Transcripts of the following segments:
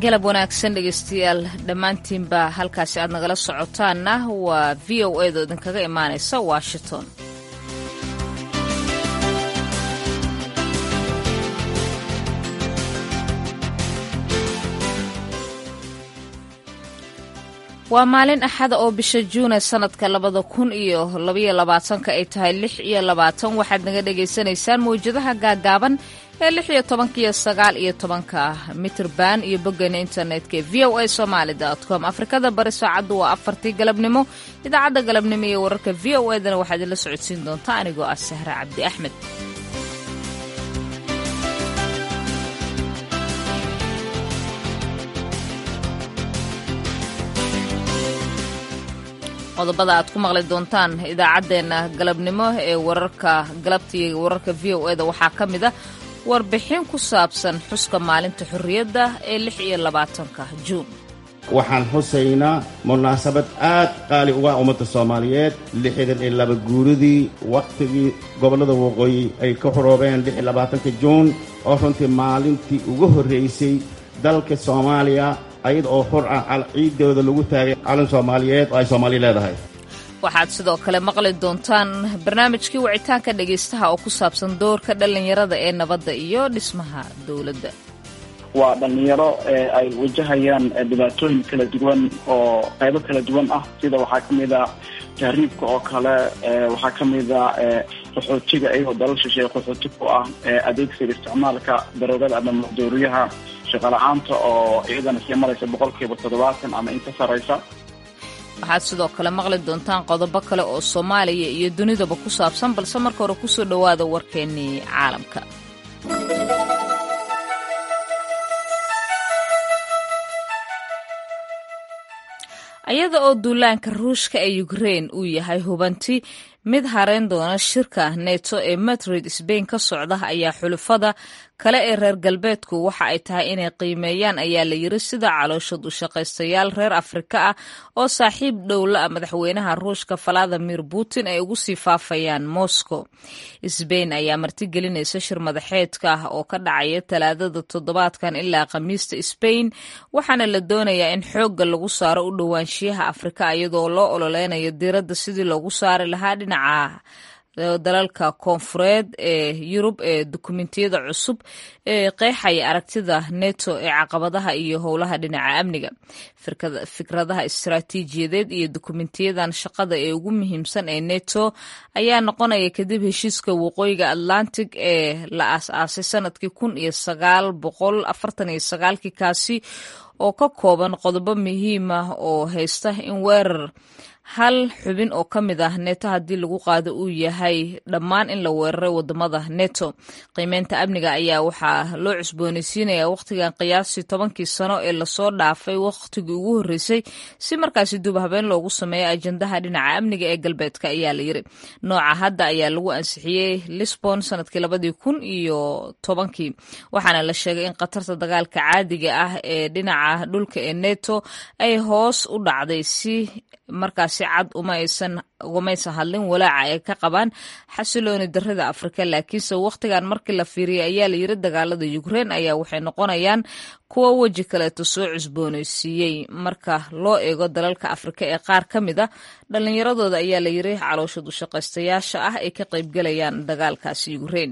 galab wanaagsan dhegeystayaal dhammaantiinba halkaasi aad nagala socotaanna waa v o edo idinkaga imaanaysa washington waa maalin axada oo bisha juune sanadka labada kun iyo labaiyo labaatanka ay tahay lix iyo labaatan waxaad naga dhagaysanaysaan mawjadaha gaagaaban ee lix iyo tobanka iyo sagaal iyo tobanka mitrban iyo boggeena internetka ee v o a somaali com afrikada bari saacaddu waa afartii galabnimo idaacadda galabnimo iyo wararka v o edana waxaad idinla socodsiin doontaa anigoo ah sahre cabdi axmed qodobada aad ku maqli doontaan idaacaddeenna galabnimo ee wararka galabtiiga wararka v o eda waxaa ka mid a warbixin ku saabsan xuska maalinta xorriyadda ee lix iyo labaatanka juun waxaan xusaynaa munaasabad aad qaali uga ummadda soomaaliyeed lixdan iyo laba guuridii wakhtigii gobollada waqooyi ay ka xoroobeen lix iyo labaatanka juun oo runtii maalintii ugu horraysay dalka soomaaliya ayada oo xor ah ciiddooda lagu taagay calan soomaaliyeed oo ay soomaaliya leedahay waxaad sidoo kale maqli doontaan barnaamijkii wicitaanka dhegaystaha oo ku saabsan doorka dhallinyarada ee nabadda iyo dhismaha dowladda waa dhallinyaro ay wajahayaan dhibaatooyin kala duwan oo qaybo kala duwan ah sida waxaa ka mid a tahriibka oo kale waxaa ka mid a qaxootiga iyagoo dalal shisheeye qaxooti ku ah adeegsiga isticmaalka daroogada ama maqdooriyaha shaqala-aanta oo iyadana sii maraysa boqolkiiba toddobaatan ama inka saraysa waxaad sidoo kale maqli doontaan qodobo kale oo soomaaliya iyo dunidaba ku saabsan balse marka hore kusoo dhowaada warkeennii caalamka iyada oo duulaanka ruushka ee ukrein uu yahay hubanti mid hareyn doona shirka neto ee madrid sbain ka socda ayaa xulufada kale ee reer galbeedku waxa ay tahay inay qiimeeyaan ayaa la yiri sida calooshad u shaqaystayaal reer afrika ah oo saaxiib dhowla ah madaxweynaha ruushka valadimir putin ay ugu sii faafayaan moscow sbain ayaa martigelinaysa shir madaxeedka ah oo ka dhacaya talaadada toddobaadkan ilaa khamiista sbain waxaana la doonayaa in xoogga lagu saaro u dhowaanshiyaha afrika iyadoo loo ololeynayo diiradda sidii loogu saari lahaa dhinaca dalalka koonfureed ee yurub ee dukumentiyada cusub ee qeexaya aragtida neto ee caqabadaha iyo howlaha dhinaca amniga fikradaha istaraatiijiyadeed iyo dukumentiyadan shaqada ee ugu muhiimsan ee neto ayaa noqonaya kadib heshiiska waqooyiga atlantic ee la aas-aasay sanadkii kun iyo sagaal boqol afartan iyo sagaalkii kaasi oo ka kooban qodobo muhiim ah oo haysta in weerar hal xubin oo ka mid ah neto haddii lagu qaado uu yahay dhammaan in la weeraray wadamada neto qiimeynta amniga ayaa waxaa loo cusboonaysiinayaa wakhtigan qiyaastii tobankii sano ee lasoo dhaafay wakhtigii ugu horreysay si markaasi duub habeen loogu sameeyo ajandaha dhinaca amniga ee galbeedka ayaa la yiri nooca hadda ayaa lagu ansixiyey lisbon sanadkii labadii kun iyo tobankii waxaana la sheegay in khatarta dagaalka caadiga ah ee dhinaca dhulka ee neto ay hoos u dhacday si markaasi cad umaysan hadlin walaaca ay ka qabaan xasilooni darida afrika laakiinse wakhtigan markii la fiiriyay ayaa la yiri dagaalada ukrein ayaa waxay noqonayaan kuwa weji kaleeto soo cusboonaysiiyey marka loo eego dalalka afrika ee qaar ka mid a dhallinyaradooda ayaa la yiri calooshad ushaqaystayaasha ah ay ka qaybgalayaan dagaalkaasi ukrein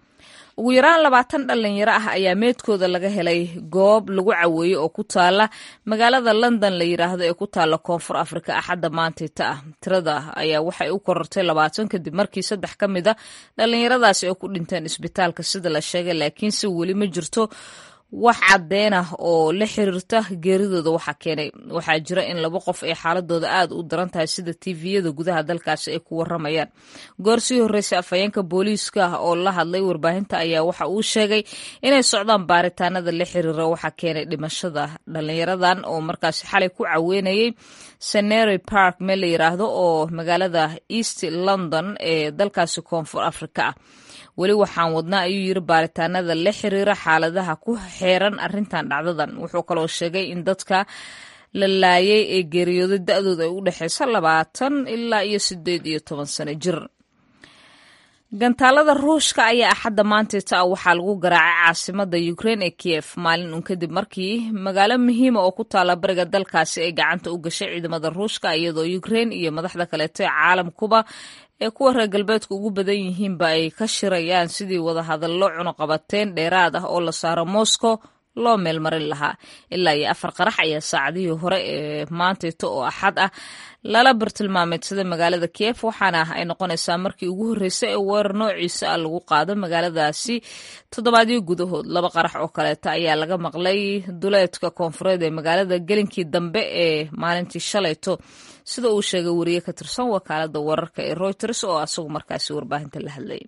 ugu yaraan labaatan dhalinyaro ah ayaa meedkooda laga helay goob lagu caweeyey oo ku taala magaalada london la yiraahdo ee ku taala koonfur afrika axadda maantayta ah tirada ayaa waxay u korortay labaatan kadib markii saddex ka mid a dhalinyaradaasi ay ku dhinteen isbitaalka sida la sheegay laakiinse weli ma jirto wax cadeen ah oo la xiriirta geeridooda waxa keenay waxaa jira in laba qof ay xaaladooda aad u daran tahay sida tviyada gudaha dalkaasi ay ku waramayaan goor sii horreysay afhayeenka booliiska oo la hadlay warbaahinta ayaa waxa uu sheegay inay socdaan baaritaanada la xiriira waxa keenay dhimashada dhalinyaradan oo markaasi xalay ku caweynayay senery park meel la yiraahdo oo magaalada east london ee dalkaasi koonfur afrika ah weli waxaan wadnaa ayuu yiri baaritaanada la xiriira xaaladaha ku xeeran arrintan dhacdadan wuxuu kaloo sheegay in dadka la laayay ee geeriyooday da-dooda ay u dhexeysa labaatan ilaa iyo sideed iyo toban sano jir gantaalada ruushka ayaa axadda maantayta ah waxaa lagu garaacay caasimada ukrein ee kiyef maalin un kadib markii magaalo muhiima oo ku taala bariga dalkaasi ay gacanta u gashay ciidamada ruushka iyadoo ukrein iyo madaxda kaleeto ee caalamkuba ee kuwa reer galbeedka ugu badan yihiinba ay ka shirayaan sidii wadahadallo cunuqabateen dheeraad ah oo la saaro moscow loo meelmarin lahaa ilaa iyo afar qarax ayaa saacadihii hore ee maantayto oo axad ah lala bartilmaameedsaday magaalada kiyef waxaana ay noqonaysaa markii ugu horreysay ee weerar noociisa ah lagu qaado magaaladaasi toddobaadyo gudahood laba qarax oo kaleeta ayaa laga maqlay duleedka koonfureed ee magaalada gelinkii dambe ee maalintii shalayto sida uu sheegay wariye ka tirsan wakaalada wararka ee reuters oo asagu markaasi warbaahinta la hadlayay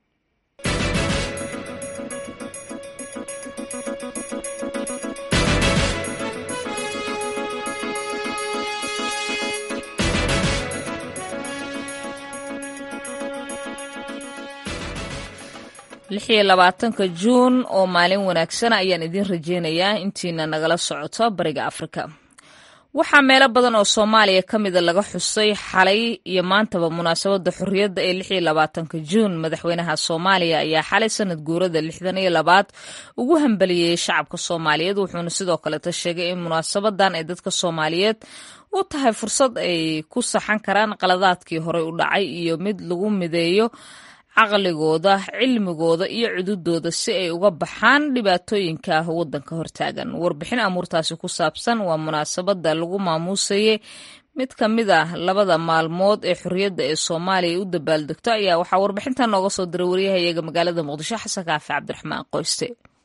lix iyo labaatanka juun oo maalin wanaagsan ayaan idiin rajeynayaa intiina nagala socoto bariga afrika waxaa meelo badan oo soomaaliya ka mida laga xusay xalay iyo maantaba munaasabadda xorriyadda ee lix iyo labaatanka juun madaxweynaha soomaaliya ayaa xalay sanad guurada lixdan iyo labaad ugu hambaliyeeyey shacabka soomaaliyeed wuxuuna sidoo kaleta sheegay in munaasabadan ay dadka soomaaliyeed u tahay fursad ay ku saxan karaan qaladaadkii horey u dhacay iyo mid lagu mideeyo caqligooda cilmigooda iyo cududooda si ay uga baxaan dhibaatooyinka wadanka hortaagan warbixin amuurtaasi ku saabsan waa munaasabada lagu maamuusayey mid ka mid ah labada maalmood ee xorriyadda ee soomaaliya u dabaaldegto ayaa waxaa warbixintan nooga soo diray waryahayaga magaalada muqdisho xasan kaafi cabdiraxmaan qoyste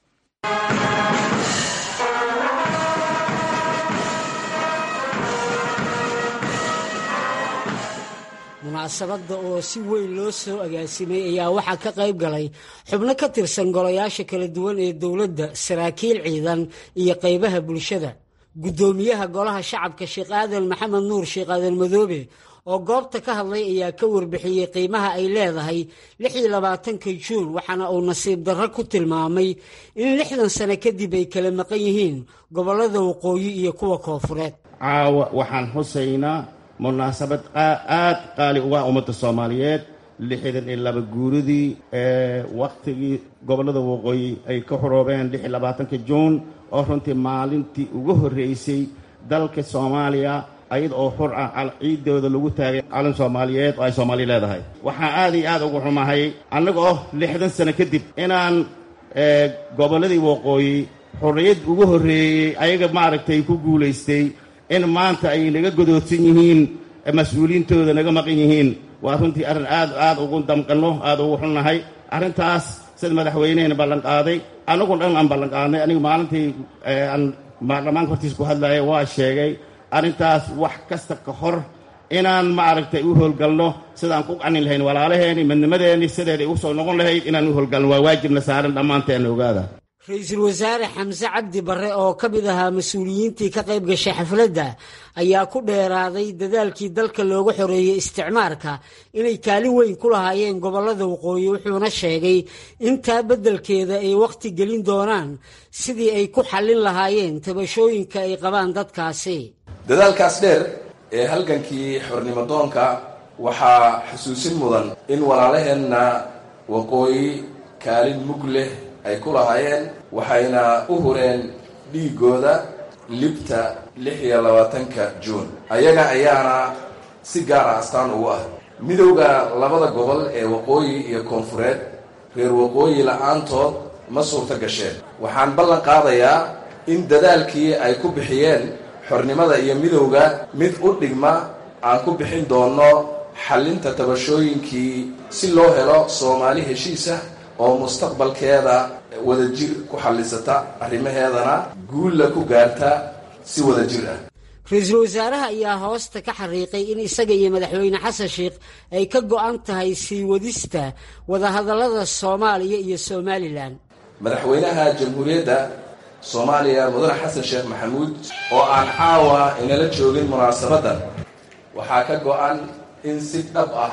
munaasabadda oo si weyn loo soo agaasimay ayaa waxaa ka qayb galay xubno ka tirsan golayaasha kala duwan ee dowladda saraakiil ciidan iyo qaybaha bulshada guddoomiyaha golaha shacabka sheekh aadan maxamed nuur sheekh aadan madoobe oo goobta ka hadlay ayaa ka warbixiyey qiimaha ay leedahay lix iyo labaatanka juun waxaana uu nasiib darro ku tilmaamay in lixdan sano kadib ay kala maqan yihiin gobollada waqooyi iyo kuwa koofureed caawa waxaan xusaynaa munaasabad aad qaali uga ummadda soomaaliyeed lixdan iyo laba guuridii ee wakhtigii gobollada waqooyi ay ka xoroobeen lix iyo labaatanka juun oo runtii maalintii ugu horreysay dalka soomaaliya ayada oo xur ah ciiddooda lagu taagay calan soomaaliyeed oo ay soomaaliya leedahay waxaan aad iyo aad ugu xumahay annaga oo lixdan sano kadib inaan gobolladii waqooyi xorriyad ugu horreeyey ayaga maaragtay ku guulaystay in maanta ay naga godoodsan yihiin mas-uuliyiintooda naga maqan yihiin waa runtii arrin aad aad ugu damqanno aad ugu xunnahay arrintaas sida madaxweynehena ballanqaaday annagu dhan aan ballanqaadnay aniga maalintii aan baarlamaanka hortiisa ku hadlaya waa sheegay arrintaas wax kasta ka hor inaan maaragtay u howlgalno sidaan ku qanin lahayn walaalaheeni midnimadeenni sideeday u soo noqon lahayd inaan u howlgalno waa waajibna saaran dhammaanteena ogaada ra-iisul wasaare xamse cabdi barre oo ka mid ahaa mas-uuliyiintii ka qayb gashay xafladda ayaa ku dheeraaday dadaalkii dalka looga xoreeyey isticmaarka inay kaalin weyn ku lahaayeen gobollada waqooyi wuxuuna sheegay intaa beddelkeeda ay wakhti gelin doonaan sidii ay ku xallin lahaayeen tabashooyinka ay qabaan dadkaasi dadaalkaas dheer ee halgankii xornimo doonka waxaa xusuusin mudan in walaalaheenna waqooyi kaalin mug leh ay ku lahaayeen waxayna u hureen dhiigooda libta lix iyo labaatanka juun ayaga ayaana si gaara astaan ugu ah midowda labada gobol ee waqooyi iyo koonfureed reer waqooyi la-aantood ma suurto gasheen waxaan ballan qaadayaa in dadaalkii ay ku bixiyeen xornimada iyo midowda mid u dhigma aan ku bixin doonno xallinta tabashooyinkii si loo helo soomaali heshiisah oo mustaqbalkeeda wadajir ku xallisata arrimaheedana guulla ku gaarta si wadajir ah ra-iisul wasaaraha ayaa hoosta ka xariiqay in isaga iyo madaxweyne xasan sheikh ay ka go-an tahay sii wadista wadahadallada soomaaliya iyo somalilan madaxweynaha jamhuuriyadda soomaaliya mudane xasan sheekh maxamuud oo aan caawa inala joogin munaasabaddan waxaa ka go-an in si dhab ah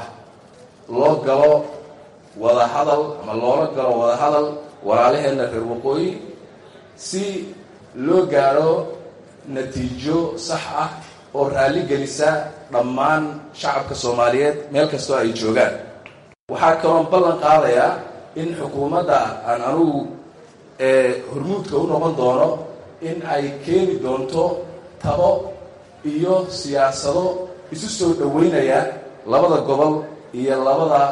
loo galo wada hadal ama loola galo wada hadal walaalaheenna reer waqooyi si loo gaadho natiijo sax ah oo raalli gelisa dhammaan shacabka soomaaliyeed meel kastoo ay joogaan waxaa kaloon ballan qaadayaa in xukuumadda aan anugu hormuudka u noqon doono in ay keeni doonto tabo iyo siyaasado isu soo dhoweynaya labada gobol iyo labada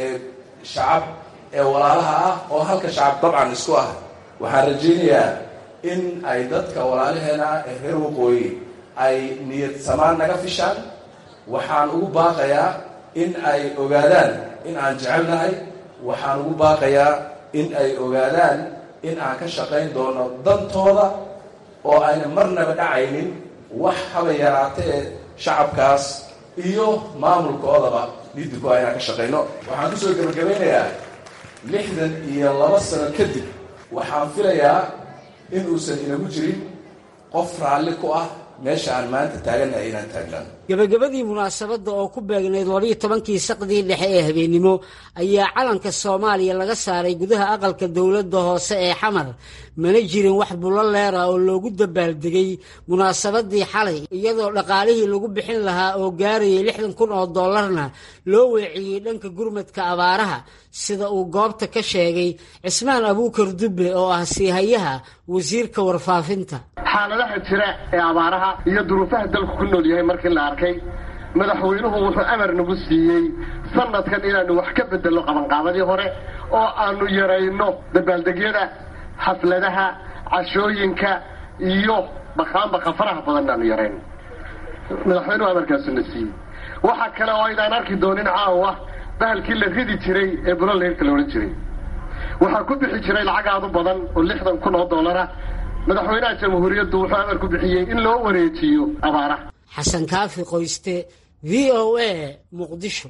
shacab ee walaalaha ah oo halka shacab dabcan isku ah waxaan rajaynayaa in ay dadka walaalaheena ee reer waqooyi ay niyad samaan naga fishaan waxaan ugu baaqayaa in ay ogaadaan in aan jecelnahay waxaan ugu baaqayaa in ay ogaadaan in aan ka shaqayn doono dantooda oo ayna marnaba dhacaynin wax haba yaraatee shacabkaas iyo maamulkoodaba lidinku aynaan ka shaqayno waxaan kusoo gebagabaynayaa lixdan iyo laba sano kadib waxaan filayaa in uusan inagu jirin qof raalli ku ah meesha aan maanta taagannahay inaan taagnan gebagabadii munaasabadda oo ku beegnayd labiyo tobankii saqdii dhexe ee habeennimo ayaa calanka soomaaliya laga saaray gudaha aqalka dowladda hoose ee xamar mana jirin wax bulo leera oo loogu dabaaldegay munaasabadii xalay iyadoo dhaqaalihii lagu bixin lahaa oo gaarayay lixdan kun oo dollarna loo weeciyey dhanka gurmadka abaaraha sida uu goobta ka sheegay cismaan abuukar dubbe oo ah siihayaha wasiirka warfaafinta xaaladaha jira ee abaaraha iyo duruufaha dalku ku nool yahay markii la arkay madaxweynuhu wuxuu amar nagu siiyey sanadkan inaanu wax ka bedelno qabanqaabadii hore oo aanu yarayno dabaaldegyada xafladaha cashooyinka iyo baqaanbaqa faraha badan aanu yarayno madaxweynuhu amarkaasuna siiyey waxaa kale oo aydaan arki doonin caawa bahalkii la ridi jiray ee buloleerka la odhan jiray waxaa ku bixi jiray lacag aad u badan oo lixdan kun oo dollara madaxweynaha jamhuuriyaddu wuxuu amar ku bixiyey in loo wareejiyo abaaraha xasan kaafi qoyste v o a muqdisho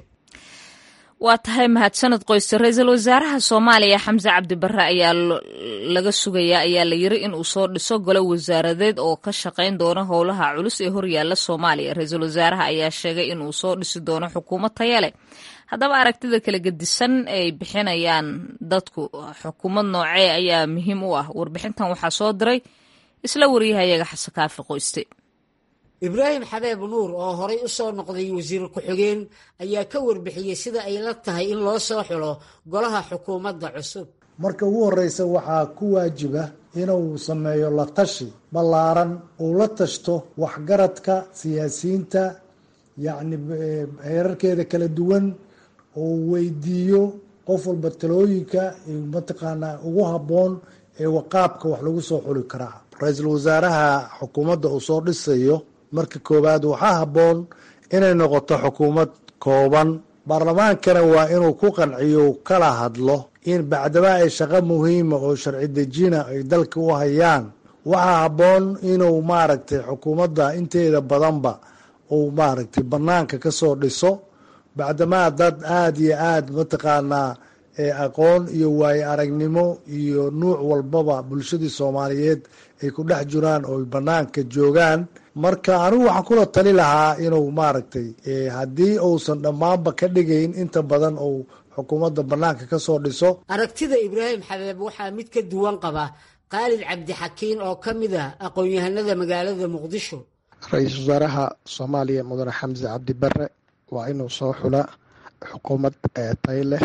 waa tahay mahadsanad qoyste ra-iisul wasaaraha soomaaliya xamse cabdi barre ayaa laga sugayaa ayaa la yiri in uu soo dhiso golo wasaaradeed oo ka shaqayn doono howlaha culus ee horyaala soomaaliya ra-iisul wasaaraha ayaa sheegay in uu soo dhisi doono xukuumad taya leh haddaba aragtida kala gedisan ay bixinayaan dadku xukuumad noocee ayaa muhiim u ah warbixintan waxaa soo diray isla wariyahayaga xasan kaafi qoyste ibraahim xabeeb nuur oo horay u soo noqday wasiir ku-xigeen ayaa ka warbixiyey sida ay la tahay in loo soo xulo golaha xukuumadda cusub marka ugu horreysa waxaa ku waajiba inuu sameeyo la tashi ballaaran uu la tashto waxgaradka siyaasiyiinta yacni heerarkeeda kala duwan oo weydiiyo qof walba talooyinka mataqaanaa ugu habboon ee waqaabka wax lagu soo xuli karaa ra-iisul wasaaraha xukuumadda uu soo dhisayo marka koowaad waxaa habboon inay noqoto xukuumad kooban baarlamaankana waa inuu ku qanciyo kala hadlo in bacdaba ay shaqo muhiima oo sharci dejina ay dalka u hayaan waxaa habboon inuu maaragtay xukuumadda inteeda badanba uu maaragtay banaanka kasoo dhiso bacdamaa dad aada iyo aada mataqaanaa aqoon iyo waayo aragnimo iyo nuuc walbaba bulshadii soomaaliyeed ay ku dhex jiraan oo banaanka joogaan marka anigu waxaan kula tali lahaa inuu maaragtay haddii uusan dhammaanba ka dhigayn inta badan uu xukuumadda banaanka kasoo dhiso aragtida ibraahim xabeeb waxaa mid ka duwan qaba khaalid cabdixakiin oo ka mid ah aqoon-yahanada magaalada muqdisho ra-iisul wasaaraha soomaaliya mudane xamse cabdi bare waa inuu soo xula xukuumad tay leh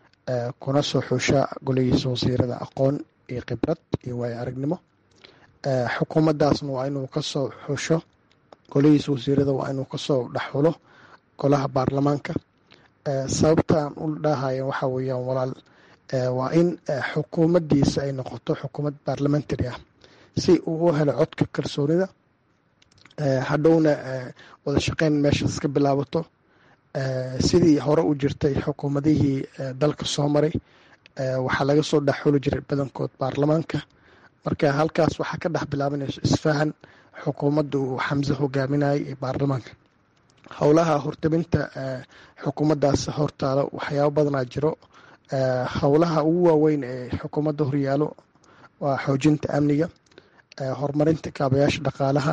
kuna soo xusha golihiisa wasiirada aqoon iyo khibrad iyo waayo aragnimo xukuumaddaasna waa inuu kasoo xusho golihiisa wasiirada waa inuu kasoo dhexxulo golaha baarlamaanka sababtaan u dhahaya waxaa weeyaan walaal waa in xukuumaddiisa ay noqoto xukuumad baarlamentary ah si uu u helo codka kalsoonida hadhowna wada shaqeyn meeshaas ka bilaabato sidii hore u jirtay xukuumadihii dalka soo maray waxaa laga soo dhex xuli jiray badankood baarlamaanka marka halkaas waxaa ka dhex bilaabanayso isfahan xukuumadda uu xamse hogaaminayay ee baarlamaanka howlaha hortabinta xukuumaddaas hortaalo waxyaabo badanaa jiro howlaha ugu waaweyn ee xukuumadda horyaalo waa xoojinta amniga horumarinta kaabayaasha dhaqaalaha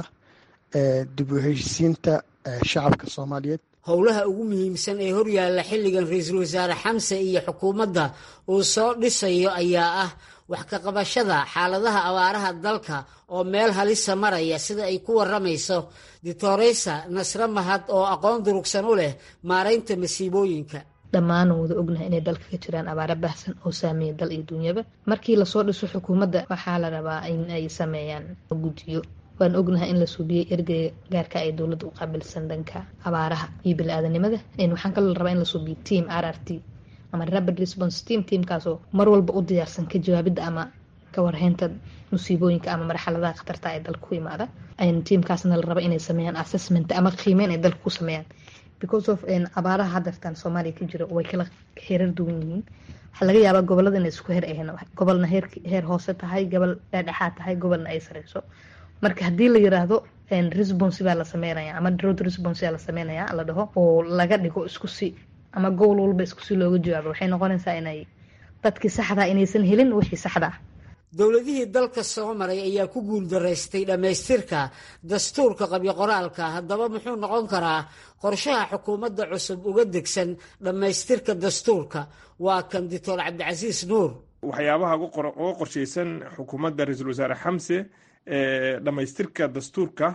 dib u heshisiinta shacabka soomaaliyeed howlaha ugu muhiimsan ee horyaalla xilligan ra-iisul wasaare xamse iyo xukuumadda uu soo dhisayo ayaa ah wax ka qabashada xaaladaha abaaraha dalka oo meel halisa maraya sida ay ku waramayso ditoreysa nasre mahad oo aqoon durugsan u leh maaraynta masiibooyinka dhammaan wada ognahay inay dalka ka jiraan abaaro baahsan oo saameeya dal iyo dunyaba markii lasoo dhiso xukuumadda waxaa la rabaa in ay sameeyaan guddiyo waan ognahay in la suubiyey ergeyga gaarka ay dowladda u qaabilsan dhanka abaaraha iyo bili-aadanimada waxaan kaloo rabaa in la suubiyo team r r t ama rapid response team teamkaasoo mar walba u diyaarsan ka jawaabidda ama ka warheynta musiibooyinka ama marxaladaha khatarta ee dalka ku imaada tiamkaasna la raba inay sameeyaan assessment ama qiimeyn ay dalka ku sameeyaan because of abaaraha hadartan soomaaliya ka jiro way kala heerar duwan yihiin waxaa laga yaabaa gobolada inay isku her ahayn gobolna heer heer hoose tahay gobol dhexdhexaad tahay gobolna ay sareyso marka haddii la yiraahdo response baa la sameynaya ama drought response baa la sameynaya la dhaho oo laga dhigo isku si ama gowl walba isku si looga jawaabo waxay noqonaysaa inay dadkii saxdaa inaysan helin wixii saxda ah dowladihii dalka soo maray ayaa ku guuldaraystay dhammaystirka dastuurka qabyo qoraalka haddaba muxuu noqon karaa qorshaha xukuumadda cusub uga degsan dhammaystirka dastuurka waa kan doctor cabdicasiis nuur waxyaabaha uga qorshaysan xukuumadda ra-iisul wasaare xamse dhammaystirka dastuurka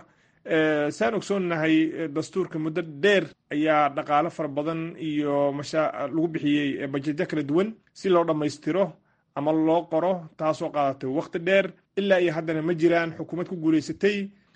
saan ogsoonnahay dastuurka muddo dheer ayaa dhaqaalo fara badan iyo masha lagu bixiyey bajetyo kala duwan si loo dhammaystiro ama loo qoro taasoo qaadatay wakhti dheer ilaa iyo haddana ma jiraan xukuumad ku guulaysatay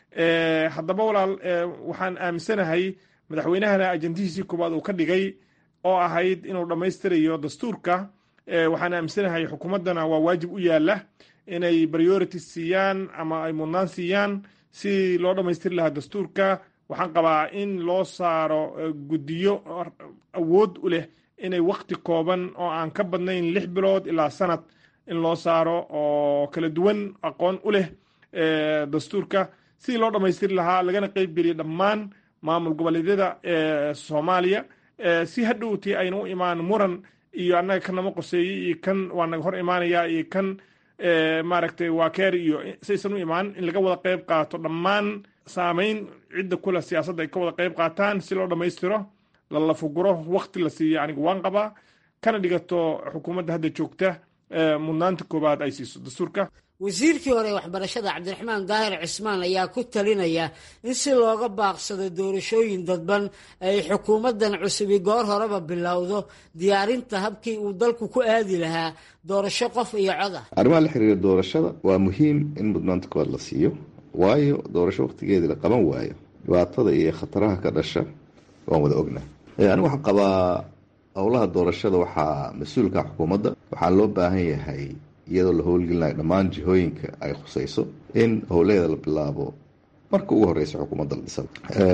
haddaba walaal waxaan aaminsanahay madaxweynahana ajandihiisii koowaad uu ka dhigay oo ahayd inuu dhammaystirayo dastuurka waxaan aaminsanahay xukuumaddana waa waajib u yaala inay priority siiyaan ama ay mudnaan siiyaan si loo dhammaystiri lahaa dastuurka waxaan qabaa in loo saaro guddiyo awood u leh inay wakti kooban oo aan ka badnayn lix bilood ilaa sanad in loo saaro oo kala duwan aqoon u leh dastuurka sidii loo dhammaystiri lahaa lagana qeyb geliya dhammaan maamul goboleedyada soomaaliya si hadhowtii ayna u imaan muran iyo annaga kan nama qoseeyey iyo kan waa naga hor imaanaya iyo kan maaragtay waa keer iyo saysan u imaan in laga wada qeyb qaato dhammaan saameyn cidda kule siyaasadda ay ka wada qeyb qaataan si loo dhammaystiro lalafuguro wakti la siiyo anigu waan qabaa kana dhigato xukuumadda hadda joogta mudnaanta koowaad ay siiso dastuurka wasiirkii hore ee waxbarashada cabdiraxmaan daahir cismaan ayaa ku talinaya in si looga baaqsado doorashooyin dadban ay xukuumaddan cusubi goor horeba bilowdo diyaarinta habkii uu dalku ku aadi lahaa doorasho qof iyo cod ah arrimaha la xiriira doorashada waa muhiim in mudnaanta koowaad la siiyo waayo doorasho wakhtigeedii la qaban waayo dhibaatada iyo khataraha ka dhasha waan wada ognahay anigu waxaan qabaa howlaha doorashada waxaa mas-uulka xukuumadda waxaa loo baahan yahay iyadoo la howlgelinayo dhammaan jihooyinka ay khusayso in howleeda la bilaabo marka ugu horeysa xukuumadda la dhisada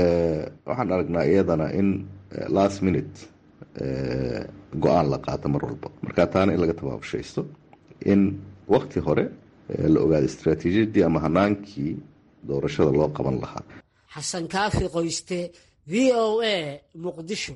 waxaan aragnaa iyadana in last minute go-aan la qaato mar walba marka taana in laga tabaabushaysto in wakti hore la ogaado istraatiijiyadii ama hanaankii doorashada loo qaban lahaa xasan kaafi qoyste v o a muqdisho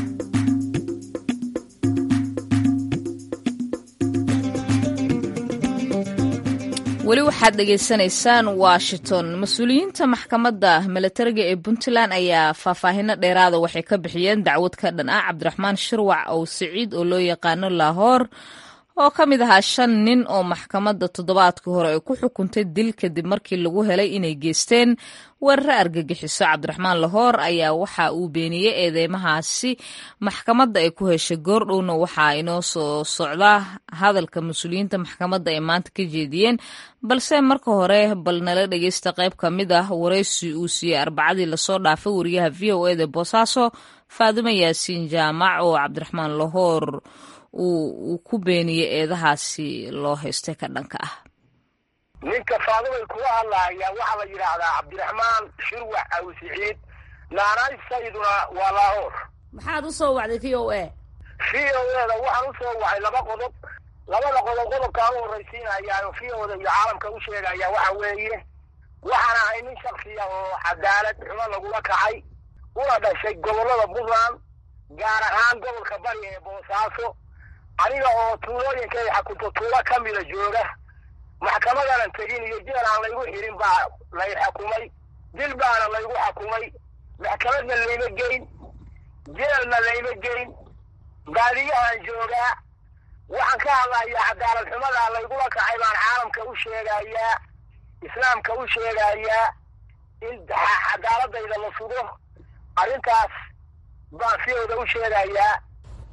weli waxaad dhegaysanaysaan washington mas-uuliyiinta maxkamadda milatariga ee puntland ayaa faahfaahino dheeraada waxay ka bixiyeen dacwad ka dhan ah cabdiraxmaan shirwac ow siciid oo loo yaqaano laahoor oo ka mid ahaa shan nin oo maxkamadda toddobaadkii hore ay ku xukuntay dil kadib markii lagu helay inay geysteen weeraro argagixiso cabdiraxmaan lahoor ayaa waxa uu beeniyey eedeymahaasi maxkamadda ay ku heshay goordhowna waxaa inoo soo socdaa hadalka mas-uuliyiinta maxkamadda ay maanta ka jeediyeen balse marka hore bal nala dhegeysta qayb ka mid ah waraysi uu siiyey arbacadii lasoo dhaafay wariyaha v o eda boosaaso faadumo yaasiin jaamac oo cabdiraxmaan lahoor uu ku beeniyey eedahaasi loo haystay ka dhanka ah ninka faadumay kuga hadlahayaa waxaa la yidhaahdaa cabdiraxmaan shirwac aw siciid naanaysayduna waa laahoor maxaad u soo wacday v o a v o eda waxaan u soo wacay laba qodob labada qodob qodobkaan u horraysiinayaa oo v oda iyo caalamka u sheegaya waxa weeye waxaan ahay nin shaksiya oo cadaalad xumo lagula kacay una dhashay gobollada puntland gaar ahaan gobolka bari ee boosaaso aniga oo tuulooyinka ay xakunto tuulo ka mida jooga maxkamadanan tegin iyo jeel aan laygu xirin baa lay xakumay dil baana laygu xakumay maxkamadna layma geyn jeelna layma geyn baadiyahan joogaa waxaan ka hadlayaa cadaalad xumadaa laygula kacay baan caalamka u sheegayaa islaamka u sheegayaa in cadaaladayda la sugo arrintaas baan siyooda u sheegayaa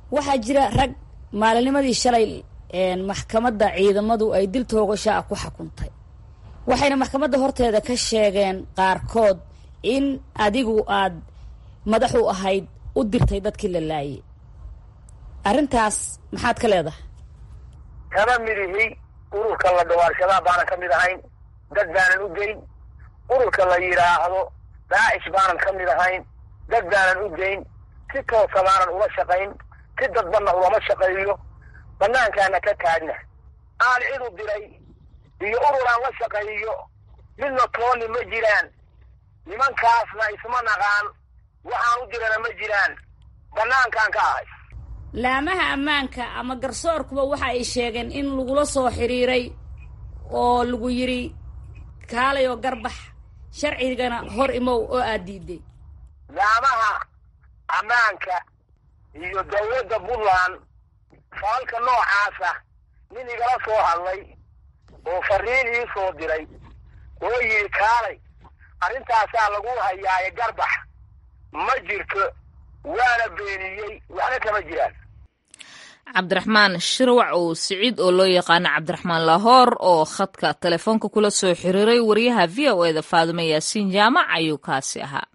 waxaa jira rag maalinimadii shalay maxkamadda ciidamadu ay dil toogasho ah ku xukuntay waxayna maxkamadda horteeda ka sheegeen qaarkood in adigu aad madax u ahayd u dirtay dadkii la laayay arrintaas maxaad ka leedahay kama midihi ururka la dhawaarshadaa baanan ka mid ahayn dad baanan u geyn ururka la yidhaahdo daacish baanan ka mid ahayn dad baanan u geyn si toosa baanan ula shaqayn si dadbanna ulama shaqeeyo banaankaana ka taagna aan cidu diray iyo ururaan la shaqeeyo midna tooni ma jiraan nimankaasna isma naqaan waxaan u dirana ma jiraan banaankaan ka ahay laamaha ammaanka ama garsoorkuba waxa ay sheegeen in lagula soo xiriiray oo lagu yidhi kaalay oo garbax sharcigana hor imow oo aad diiday laamaha ammaanka iyo dawladda puntland faalka noocaasa nin igala soo hadlay oo fariin ii soo diray oo yidhi kaalay arrintaasaa lagu hayaaye garbax ma jirto waana beeniyey waxna kama jiraan cabdiraxmaan shirwac oo siciid oo loo yaqaano cabdiraxmaan lahoor oo khadka telefoonka kula soo xiriiray wariyaha v o eda faadimo yaasiin jaamac ayuu kaasi ahaa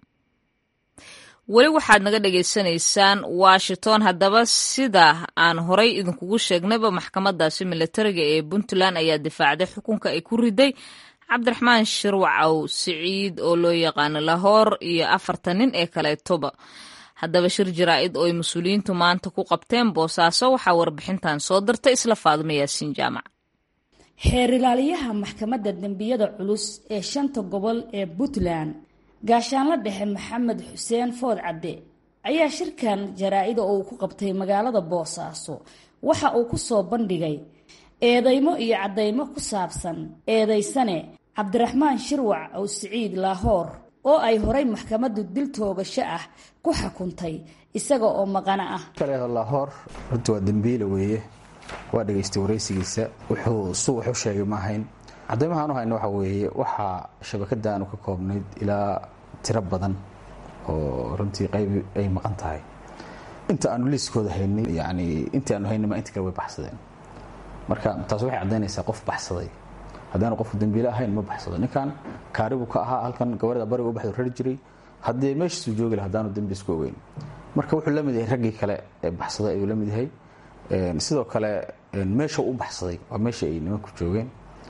weli waxaad naga dhagaysanaysaan washington haddaba sida aan horay idinkugu sheegnayba maxkamadaasi militariga ee puntland ayaa difaacday xukunka ay ku riday cabdiraxmaan shirwacow siciid oo loo yaqaano lahoor iyo afartan nin ee kaleetoba haddaba shir jaraa-id oo ay mas-uuliyiintu maanta ku qabteen boosaaso waxaa warbixintan soo dirtay isla faadimo yaasiin jaamac xeer ilaaliyaha maxkamadda dembiyada culus ee shanta gobol ee puntland gaashaanla dhexe maxamed xuseen food cadde ayaa shirkan jaraa-ida oo uu ku qabtay magaalada boosaaso waxa uu ku soo bandhigay eedeymo iyo caddaymo ku saabsan eedaysane cabdiraxmaan shirwac ow siciid laahoor oo ay horay maxkamaddu dil toogasho ah ku xukuntay isaga oo maqana ah laahoor horta waa dembiile weeye waa dhegaystay waraysigiisa wuxuu su wuxu sheegay ma ahayn cadaymahaan u hayna waxa weeye waxaa shabakadaanu ka koobnayd ilaa tiro badan oo runtii qayb ay maqan tahay inta aanu liiskooda haynin yani intii aanu haynima inta kale way baxsadeen marka taas waxay caddaynaysaa qof baxsaday haddaanu qofku dembiile ahayn ma baxsado ninkan kaaribuu ka ahaa halkan gabarda bariga u baxdo rari jiray haddii meeshiisuu joogi laha haddaanu dembi isku ogeyn marka wuxuu la mid yahay raggii kale ee baxsaday ayuu la mid yahay sidoo kale meesha u baxsaday waa meesha ay nimanku joogeen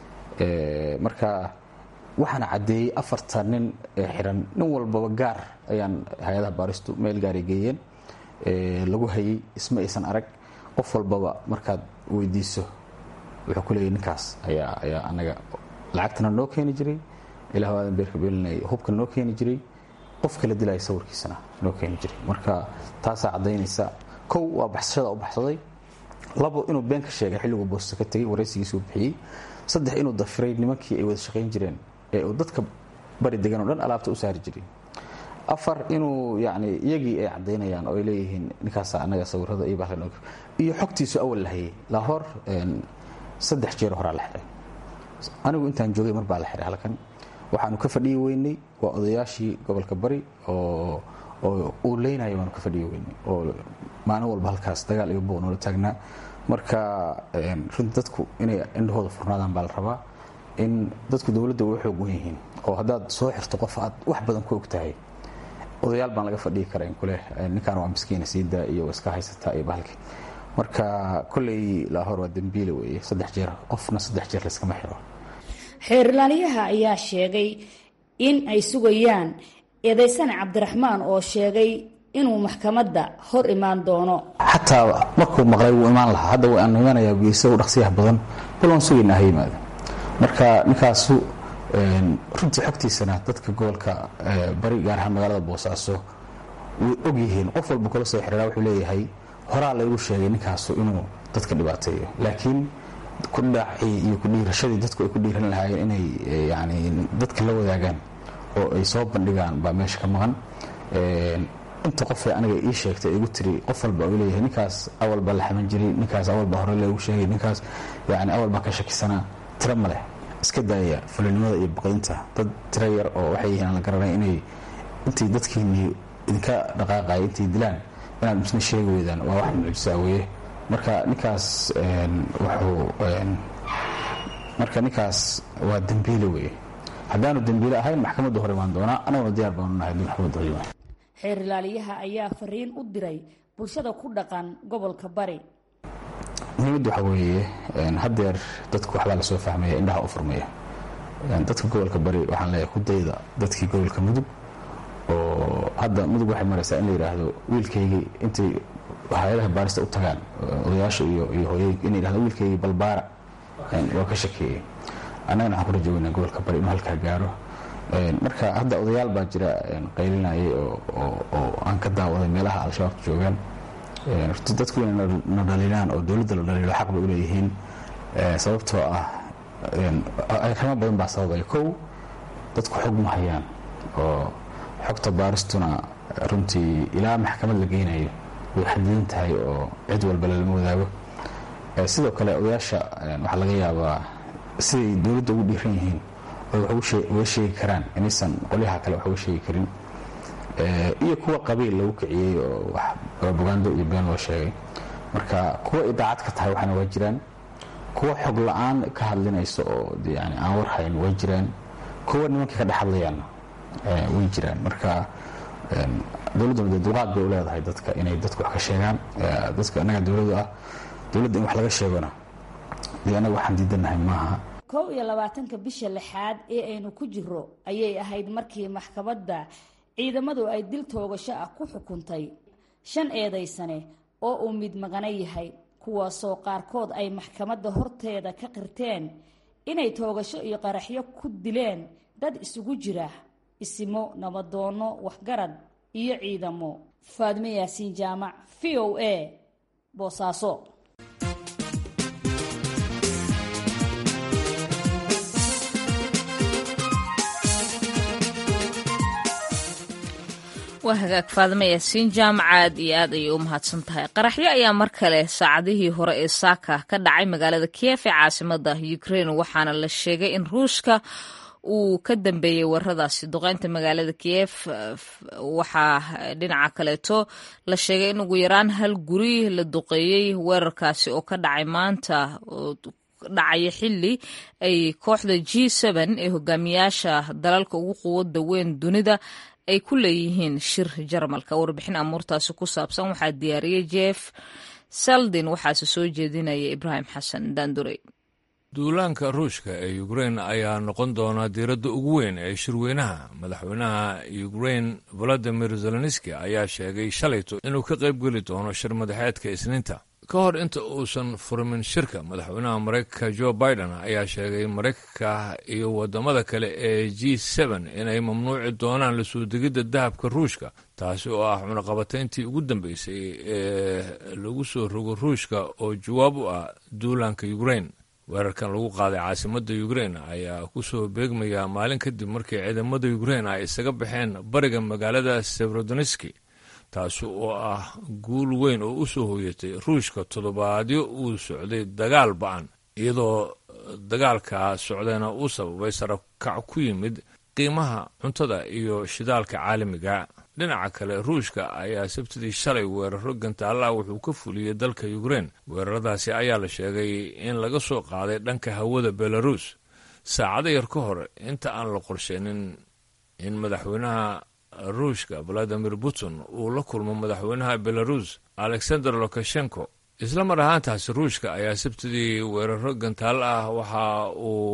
marka waxaana caddeeyey afartan nin ee xiran nin walbaba gaar ayaan hay-adaha baaristu meel gaaray geeyeen lagu hayay isma aysan arag qof walbaba markaad weydiiso wuxuu ku leeyay ninkaas ayaa ayaa anaga lacagtana noo keeni jiray ilah aadan beerka beelinay hubka noo keeni jiray qof kala dilaya sawirkiisana noo keeni jiray marka taasaa caddaynaysa kow waa baxsashada u baxsaday labo inuu been ka sheegay xilliguu boosta ka tegey waraysigiisuu bixiyey saddex inuu dafiray nimankii ay wada shaqayn jireen ee uu dadka bari degan oo dhan alaabta u saari jiray afar inuu yani iyagii ay caddaynayaan oo ay leeyihiin ninkaasa anaga sawirada iyo baa iyo xogtiisu awal la hayay lahoor saddex jeer horaa la xiray anigu intaan joogay mar baa la xiray halkan waxaanu ka fadhiyi weynay waa odayaashii gobolka bari oo oo uu leynaya baanu ka fadhiyi weynay oo maalin walba halkaas dagaal iyo buuq noola taagnaa marka runti dadku inay indhahooda furnaadaan baa la rabaa in dadku dowladda uga xoog wen yihiin oo haddaad soo xirto qof aad wax badan ku og tahay odayaal baan laga fadhiyi kara in kuleh ninkaan waa miskiina siida iyo iska haysataa iyo bahalkii marka kolley laahor waa dembiile weeye saddex jeer qofna saddex jeer layskama xiro xeerlaaliyaha ayaa sheegay in ay sugayaan eedaysane cabdiraxmaan oo sheegay inuu maxkamadda hor imaan doono xataa markuu maqlay wuu imaan lahaa hadda waanu imanayaa geysa u dhaqsiyaha badan bal waan sugaynaa ha yimaado marka ninkaasu runtii xogtiisana dadka gobolka bari gaar ahaan magaalada boosaaso way og yihiin qof walba kula soo xiriiraa wuxuu leeyahay horaa laygu sheegay ninkaasu inuu dadka dhibaateeyo laakiin kudhaacii iyo kudhiirashadii dadku ay ku dhiiran lahaayeen inay yani dadka la wadaagaan oo ay soo bandhigaan baa meesha ka maqan inta qofee aniga ii sheegtay igu tiri qof walba uu leeyahay ninkaas awal baa la xaman jiray ninkaas awal baa hore lagu sheegay ninkaas yani awal baa ka shakisanaa tiro ma leh iska daaya fulinimada iyo baqdinta dad tiro yar oo waxay yihiin aan la garanay inay intay dadkiinii idinka dhaqaaqaya intay dilaan inaad misna sheegi weydaan waa wax mucjisaa weeye marka ninkaas wuxuu marka ninkaas waa dembiile weeye haddaanu dembiile ahayn maxkamadda hor imaan doonaa anaguna diyaar baanu nahay haddii maxkamadda hor imaan xeer ilaaliyaha ayaa fariin u diray bulshada ku dhaqan gobolka bari muhiimadda waxaa weeye haddeer dadku waxbaa lasoo fahmaya indhaha u furmaya dadka gobolka bari waxaan leeyahay ku dayda dadkii gobolka mudug oo hadda mudug waxay maraysaa in la yidhaahdo wiilkaygii intay hay-adaha baarista u tagaan odayaasha iyo iyo hooyooyinka in yidhahdo wiilkaygii balbaara waa ka shakeeyey annagana waxaan ku rajaweynaa gobolka bari inuu halkaa gaaro marka hadda odayaal baa jira qaylinayay oo aan ka daawaday meelaha al-shabaabka joogaan horti dadku inay na dhaliilaan oo dowladda la dhaliilo xaq bay u leeyihiin sababtoo ah arrimo badan baa sababaya kow dadku xog ma hayaan oo xogta baaristuna runtii ilaa maxkamad la geynayo way xadidan tahay oo cid walba lalama wadaago sidoo kale odayaasha waxaa laga yaabaa siday dowladda ugu dhiiran yihiin oy wax uga sheegi karaan inaysan qolyaha kale wax uga sheegi karin iyo kuwa qabiil lagu kiciyey oo wax propagando iyo been loo sheegay marka kuwa idaacad ka tahay waxaana waa jiraan kuwa xog la-aan ka hadlinaysa oo yani aan war hayn way jiraan kuwa nimankii ka dhex hadlayaanna way jiraan marka dowladduna dee dulqaad bay u leedahay dadka inay dadku wax ka sheegaan dadka annaga dowladdu ah dowladda in wax laga sheegona dee annaga waxaan diidanahay maaha kow iyo labaatanka bisha lixaad ee aynu ku jiro ayay ahayd markii maxkamadda ciidamadu ay dil toogasho ah ku xukuntay shan eedaysane oo uu mid maqana yahay kuwaasoo qaarkood ay maxkamadda horteeda ka qirteen inay toogasho iyo qaraxyo ku dileen dad isugu jira isimo nabadoonno waxgarad iyo ciidamo faadme yaasiin jaamac v o a boosaaso waa hagaag faadme yaasiin jaamac aad iyo aad ayay u mahadsan tahay qaraxyo ayaa mar kale saacadihii hore ee saaka ka dhacay magaalada kiev ee caasimada ukraine waxaana la sheegay in ruushka uu ka dambeeyey waradaasi duqeynta magaalada kiev waxaa dhinaca kaleeto la sheegay in ugu yaraan hal guri la duqeeyey weerarkaasi oo ka dhacay maanta dhacaya xili ay kooxda g ee hogaamiyaasha dalalka ugu quwada weyn dunida ay ku leeyihiin shir jarmalka warbixin amuurtaasi ku saabsan waxaa diyaariyey jeff saldin waxaase soo jeedinaya ibraahim xasan daandurey duulaanka ruushka ee ukrein ayaa noqon doona diiradda ugu weyn ee shirweynaha madaxweynaha ukrein valadimir zelenski ayaa sheegay shalayto inuu ka qayb geli doono shir madaxeedka isniinta ka hor inta uusan furmin shirka madaxweynaha maraykanka jo biden ayaa sheegay maraykanka iyo wadamada kale ee g inay mamnuuci doonaan la soo degidda dahabka ruushka taasi oo ah cunaqabatayntii ugu dambeysay ee lagu soo rogo ruushka oo jawaab u ah duulaanka ukrein weerarkan lagu qaaday caasimadda ukrein ayaa ku soo beegmaya maalin kadib markii ciidamada ukrein ay isaga baxeen bariga magaalada severodoniski taasi oo ah guul weyn oo u soo hooyatay ruushka toddobaadyo uu socday dagaal ba-an iyadoo dagaalkaa socdayna uu sababay sarakac ku yimid qiimaha cuntada iyo shidaalka caalamiga dhinaca kale ruushka ayaa sabtidii shalay weeraro gantaalla wuxuu ka fuliyey dalka ukrein weeraradaasi ayaa la sheegay in laga soo qaaday dhanka hawada belarus saacado yar ka hor inta aan la qorsheenin in madaxweynaha ruushka valadimir putin uu la kulmo madaxweynaha belarus alexander lukashenko isla mar ahaantaasi ruushka ayaa sabtidii weeraro gantaal ah waxa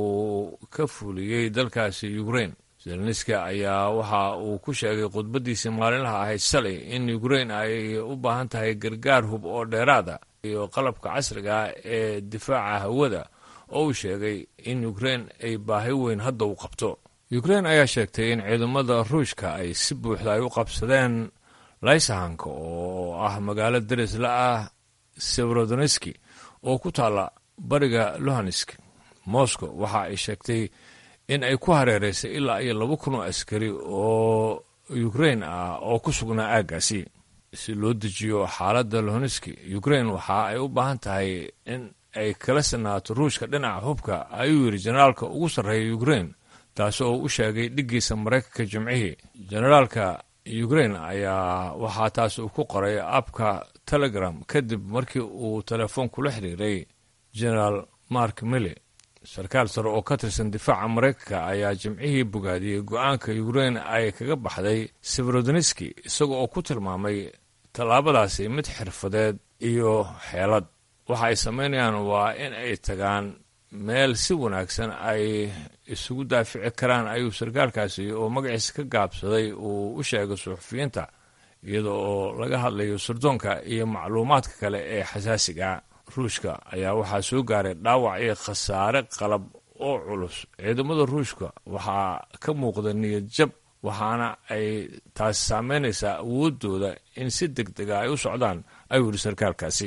uu ka fuliyey dalkaasi ukrein zelenski ayaa waxa uu ku sheegay khudbadiisii maalinlaha ahayd shalay in ukrein ay u baahan tahay gargaar hub oo dheeraada iyo qalabka casriga ee difaaca hawada oo uu sheegay in ukrein ay baahi weyn hadda u qabto ukrein ayaa sheegtay in ciidamada ruushka ay si buuxda ay u qabsadeen laysahanka oo ah magaalo darisla ah severodoniski oo ku taalla bariga luhansk moscow waxa ay sheegtay in ay ku hareeraysay ilaa iyo laba kun oo askari oo ukrein ah oo ku sugnaa aaggaasi si loo dejiyo xaaladda luhanski ukrein waxa ay u baahan tahay in ay kala sinaato ruushka dhinaca hubka ayuu yidhi generaalka ugu sarreeya ukrein taasi oo u sheegay dhiggiisa maraykanka jimcihii generaalka ukrain ayaa waxaa taas uu ku qoray abka telegram kadib markii uu telefoon kula xiriiray generaal mark mille sarkaal sare oo ka tirsan difaaca maraykanka ayaa jimcihii bogaadiyey go-aanka ukrain ay kaga baxday severodoniski isaga oo ku tilmaamay tallaabadaasi mid xirfadeed iyo xeelad waxa ay samaynayaan waa in ay tagaan meel si wanaagsan ay isugu daafici karaan ayuu sarkaalkaasi oo magaciisa ka gaabsaday uu u sheegay suxufiyiinta iyada oo laga hadlayo sirdoonka iyo macluumaadka kale ee xasaasiga ruushka ayaa waxaa soo gaaray dhaawac iyo khasaare qalab oo culus ciidamada ruushka waxaa ka muuqda niyad jab waxaana ay taasi saameynaysaa awoodooda in si deg dega ay u socdaan ayuu yidhi sarkaalkaasi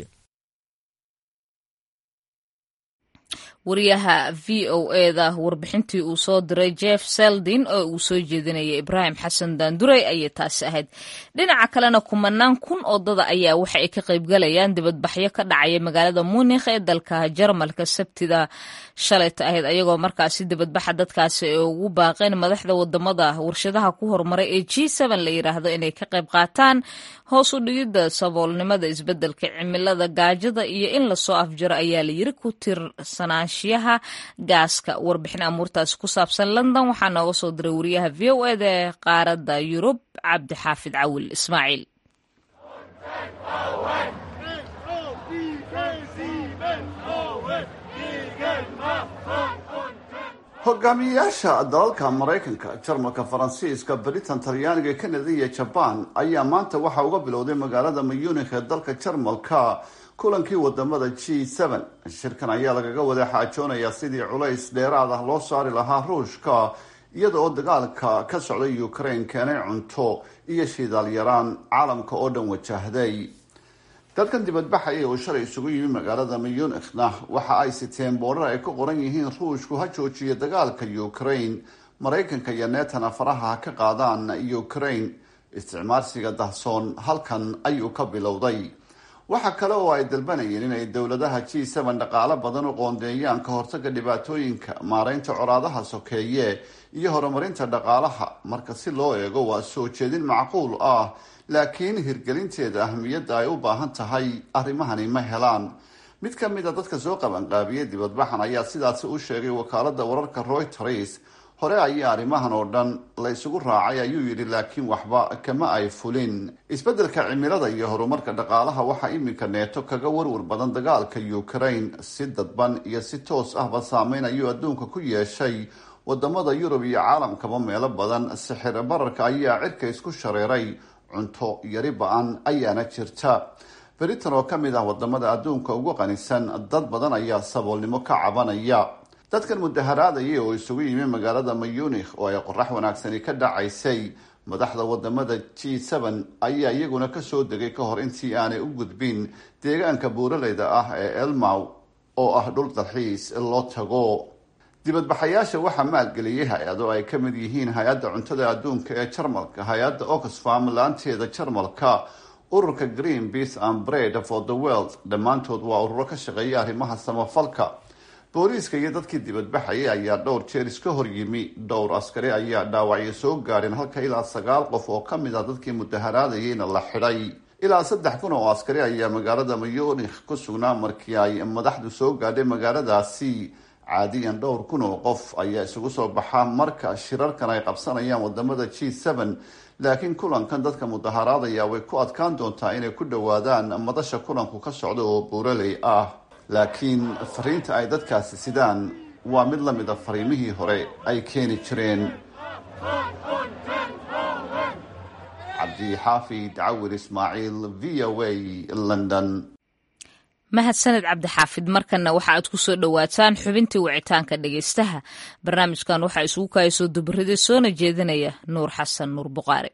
wariyaha v o eda warbixintii uu soo diray jeff seldin oo uu soo jeedinayay ibraahim xasan daanduray ayay taasi ahayd dhinaca kalena kumanaan kun oo dada ayaa waxa ay ka qaybgalayaan dibadbaxyo ka dhacaya magaalada munikh ee dalka jarmalka sabtida shalayta ahayd ayagoo markaasi dibadbaxa dadkaasi ay ugu baaqeen madaxda wadamada warshadaha ku horumaray ee g la yiraahdo inay ka qayb qaataan hoos u dhigidda saboolnimada isbedelka cimilada gaajada iyo in lasoo afjaro ayaa layiri ku tirsanaanshiyaha gaaska warbixin amuurtaasi ku saabsan london waxaa nooga soo diray wariyaha v o eda ee qaaradda yurub cabdi xaafid cawil ismaaciil hogaamiyayaasha dalalka maraykanka jarmalka faransiiska britain talyaaniga kanada iyo jabaan ayaa maanta waxaa uga bilowday magaalada mayuunikh ee dalka jarmalka kulankii wadamada g shirkan ayaa lagaga wada xaajoonayaa sidii culays dheeraad ah loo saari lahaa ruushka iyada oo dagaalka ka socday ukraine keenay cunto iyo shidaal yaraan caalamka oo dhan wajahday dadkan dibadbaxaya oo shalay isugu yimi magaalada mayunikhna waxa ay siteen boorar ay ku qoran yihiin ruushku ha joojiyo dagaalka ukraine maraykanka iyo neetana faraha ha ka qaadaan ukraine isticmaalsiga dahsoon halkan ayuu ka bilowday waxa kale oo ay dalbanayeen inay dowladaha g dhaqaalo badan u qoondeeyaan ka hortaga dhibaatooyinka maareynta coraadaha sokeeye iyo horumarinta dhaqaalaha marka si loo eego waa soo jeedin macquul ah laakiin hirgelinteeda ahmiyadda ay u baahan tahay arrimahani ma helaan mid ka mid a dadka soo qabanqaabiyey dibadbaxan ayaa sidaasi u sheegay wakaalada wararka royters hore ayaa arrimahan oo dhan la isugu raacay ayuu yidhi laakiin waxba kama ay fulin isbeddelka cimilada iyo horumarka dhaqaalaha waxaa iminka neeto kaga warwar badan dagaalka ukraine si dadban iyo si toos ahba saameyn ayuu adduunka ku yeeshay wadamada yurub iyo caalamkaba meelo badan sixir bararka ayaa cirka isku shareeray cunto yari ba-an ayaana jirta britain oo kamid ah wadamada adduunka ugu qanisan dad badan ayaa saboolnimo ka cabanaya dadkan mudaharaadaya oo isugu yimi magaalada mayunikh oo ay qorax wanaagsani ka dhacaysay madaxda wadamada g ayaa iyaguna kasoo degay ka hor intii aanay u gudbin deegaanka buuraleyda ah ee elmaw oo ah dhul dalxiis loo tago dibadbaxayaasha waxaa maalgeliyay hay-ado ay ka mid yihiin hay-adda cuntada adduunka ee jarmalka hay-adda oxfam laanteeda jarmalka ururka green peace and bread for the world dhammaantood waa ururo ka shaqeeya arrimaha samafalka booliiska iyo dadkii dibadbaxayay ayaa dhowr jeer iska hor yimi dhowr askari ayaa dhaawacyo soo gaadheen halka ilaa sagaal qof oo ka mid ah dadkii mudaharaadayeyna la xidhay ilaa saddex kun oo askari ayaa magaalada mayunikh ku sugnaa markii ay madaxdu soo gaadhay magaaladaasi caadiyan dhowr kun oo qof ayaa isugu soo baxa marka shirarkan ay qabsanayaan wadamada g laakiin kulankan dadka mudaharaadaya way ku adkaan doontaa inay ku dhowaadaan madasha kulanku ka socda oo buuraley ah laakiin fariinta ay dadkaasi sidaan waa mid la mid a fariimihii hore ay keeni jireen cabdixaafid cawir ismaaciil v o a london mahadsaned cabdixaafid markanna waxa aad ku soo dhowaataan xubintii wicitaanka dhegeystaha barnaamijkan waxaa isugu kaaya soo dubarida soona jeedinaya nuur xasan nuur buqaari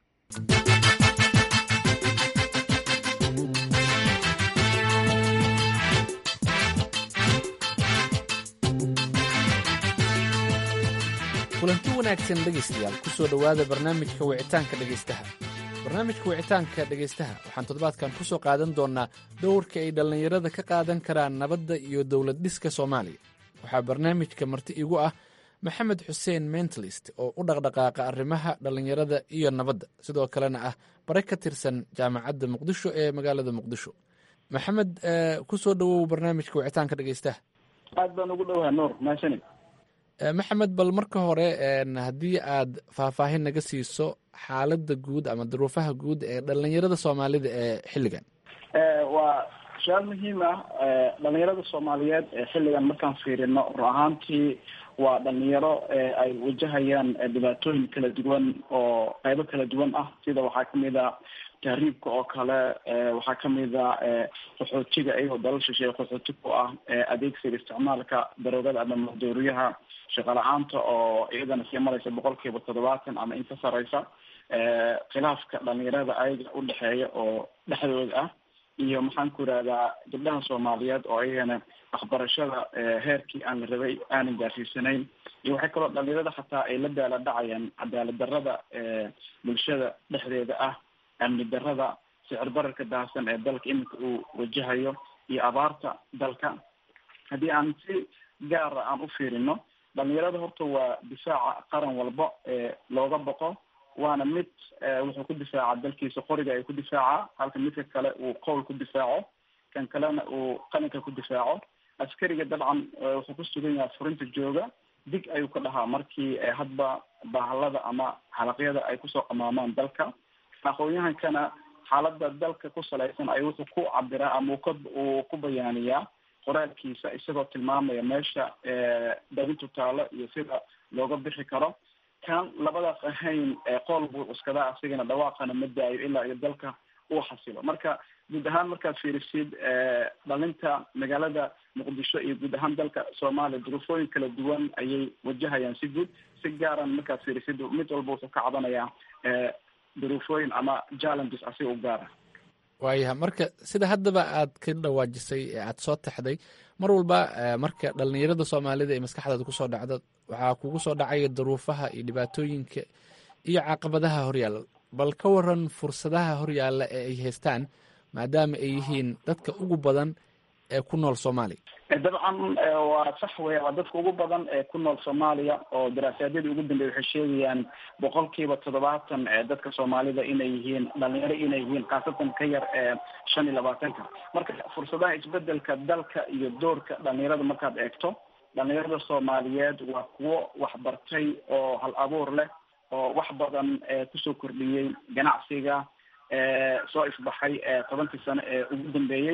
kulanti wanaagsan dhegaystayaal ku soo dhowaada barnaamijka wicitaanka dhegaystaha barnaamijka wicitaanka dhegaystaha waxaan toddobaadkan ku soo qaadan doonnaa dowrka ay dhallinyarada ka qaadan karaan nabadda iyo dowlad dhiska soomaaliya waxaa barnaamijka marti igu ah maxamed xuseen mentalist oo u dhaqdhaqaaqa arrimaha dhallinyarada iyo nabadda sidoo kalena ah bare ka tirsan jaamacadda muqdisho ee magaalada muqdisho maxamed ku soo dhowow barnaamijka wicitaanka dhegeystaha aad baan ugu dhowaha nuur mahadsanid maxamed bal marka hore haddii aad faahfaahin naga siiso xaaladda guud ama duruufaha guud ee dhallinyarada soomaalida ee xilligan waa su-aal muhiim ah dhalinyarada soomaaliyeed ee xilligan markaan fiirino ru ahaantii waa dhalinyaro ay wajahayaan dhibaatooyin kala duwan oo qeybo kala duwan ah sida waxaa kamid a tahriibka oo kale waxaa kamid a qaxootiga iyagoo dalal shisheeye qaxooti ku ah adeegsiga isticmaalka daroogada ama madooriyaha shaqo la-aanta oo iyadana sii maraysa boqol kiiba toddobaatan ama inka sareysa khilaafka dhalinyarada ayaga udhexeeya oo dhexdooda ah iyo maxaan ku irahdaa gabdhaha soomaaliyeed oo ayagana waxbarashada heerkii aan la rabay aanan gaarsiisanayn iyo waxay kaloo dhalinyarada xataa ay la daala dhacayaan cadaalad darada bulshada dhexdeeda ah amni darada sicir bararka daahsan ee dalka iminka uu wajahayo iyo abaarta dalka haddii aan si gaara aan u fiirino dhalinyarada horta waa difaaca qaran walba looga boqo waana mid wuxuu ku difaaca dalkiisa qoriga ay ku difaaca halka midka kale uu qowl ku difaaco kan kalena uu qalinka ku difaaco askariga dabcan wuxuu ku sugan yahay furinta jooga dig ayuu ka dhahaa markii hadba bahalada ama xalaqyada ay kusoo qamaamaan dalka aqoon-yahankana xaalada dalka ku salaysan ay wuxuu ku cabiraa ama ka uu ku bayaaniyaa qoraalkiisa isagoo tilmaamaya meesha dabintu taalo iyo sida looga bixi karo kan labadaas ahayn qool buu cuskadaa asigana dhawaaqana ma daayo ilaa iyo dalka uu xasilo marka guud ahaan markaad fiirisid dhalinta magaalada muqdisho iyo guud ahaan dalka soomaaliya duruufooyin kala duwan ayay wajahayaan si guud si gaaran markaad fiirisid mid walba wuxuu ka cabanayaa duruufooyin ama challenges asiga u gaara waayaha marka sida haddaba aad ka dhawaajisay ee aad soo taxday mar walba marka dhalinyarada soomaalida ee maskaxdaada kusoo dhacda waxaa kugu soo dhacaya duruufaha iyo dhibaatooyinka iyo caqabadaha horyaalla bal ka waran fursadaha horyaalla ee ay haystaan maadaama ay yihiin dadka ugu badan ee ku nool soomaaliya dabcan waa sax weya waa dadka ugu badan ee ku nool soomaaliya oo daraasaadadii ugu dambeeyay waxay sheegayaan boqol kiiba toddobaatan ee dadka soomaalida inay yihiin dhalinyaro inay yihiin khaasatan ka yar ee shan iyo labaatanka marka fursadaha isbedelka dalka iyo doorka dhalinyarada markaad eegto dhalinyarada soomaaliyeed waa kuwo waxbartay oo hal abuur leh oo wax badan kusoo kordhiyey ganacsiga soo ifbaxay tobankii sano ee ugu dambeeyey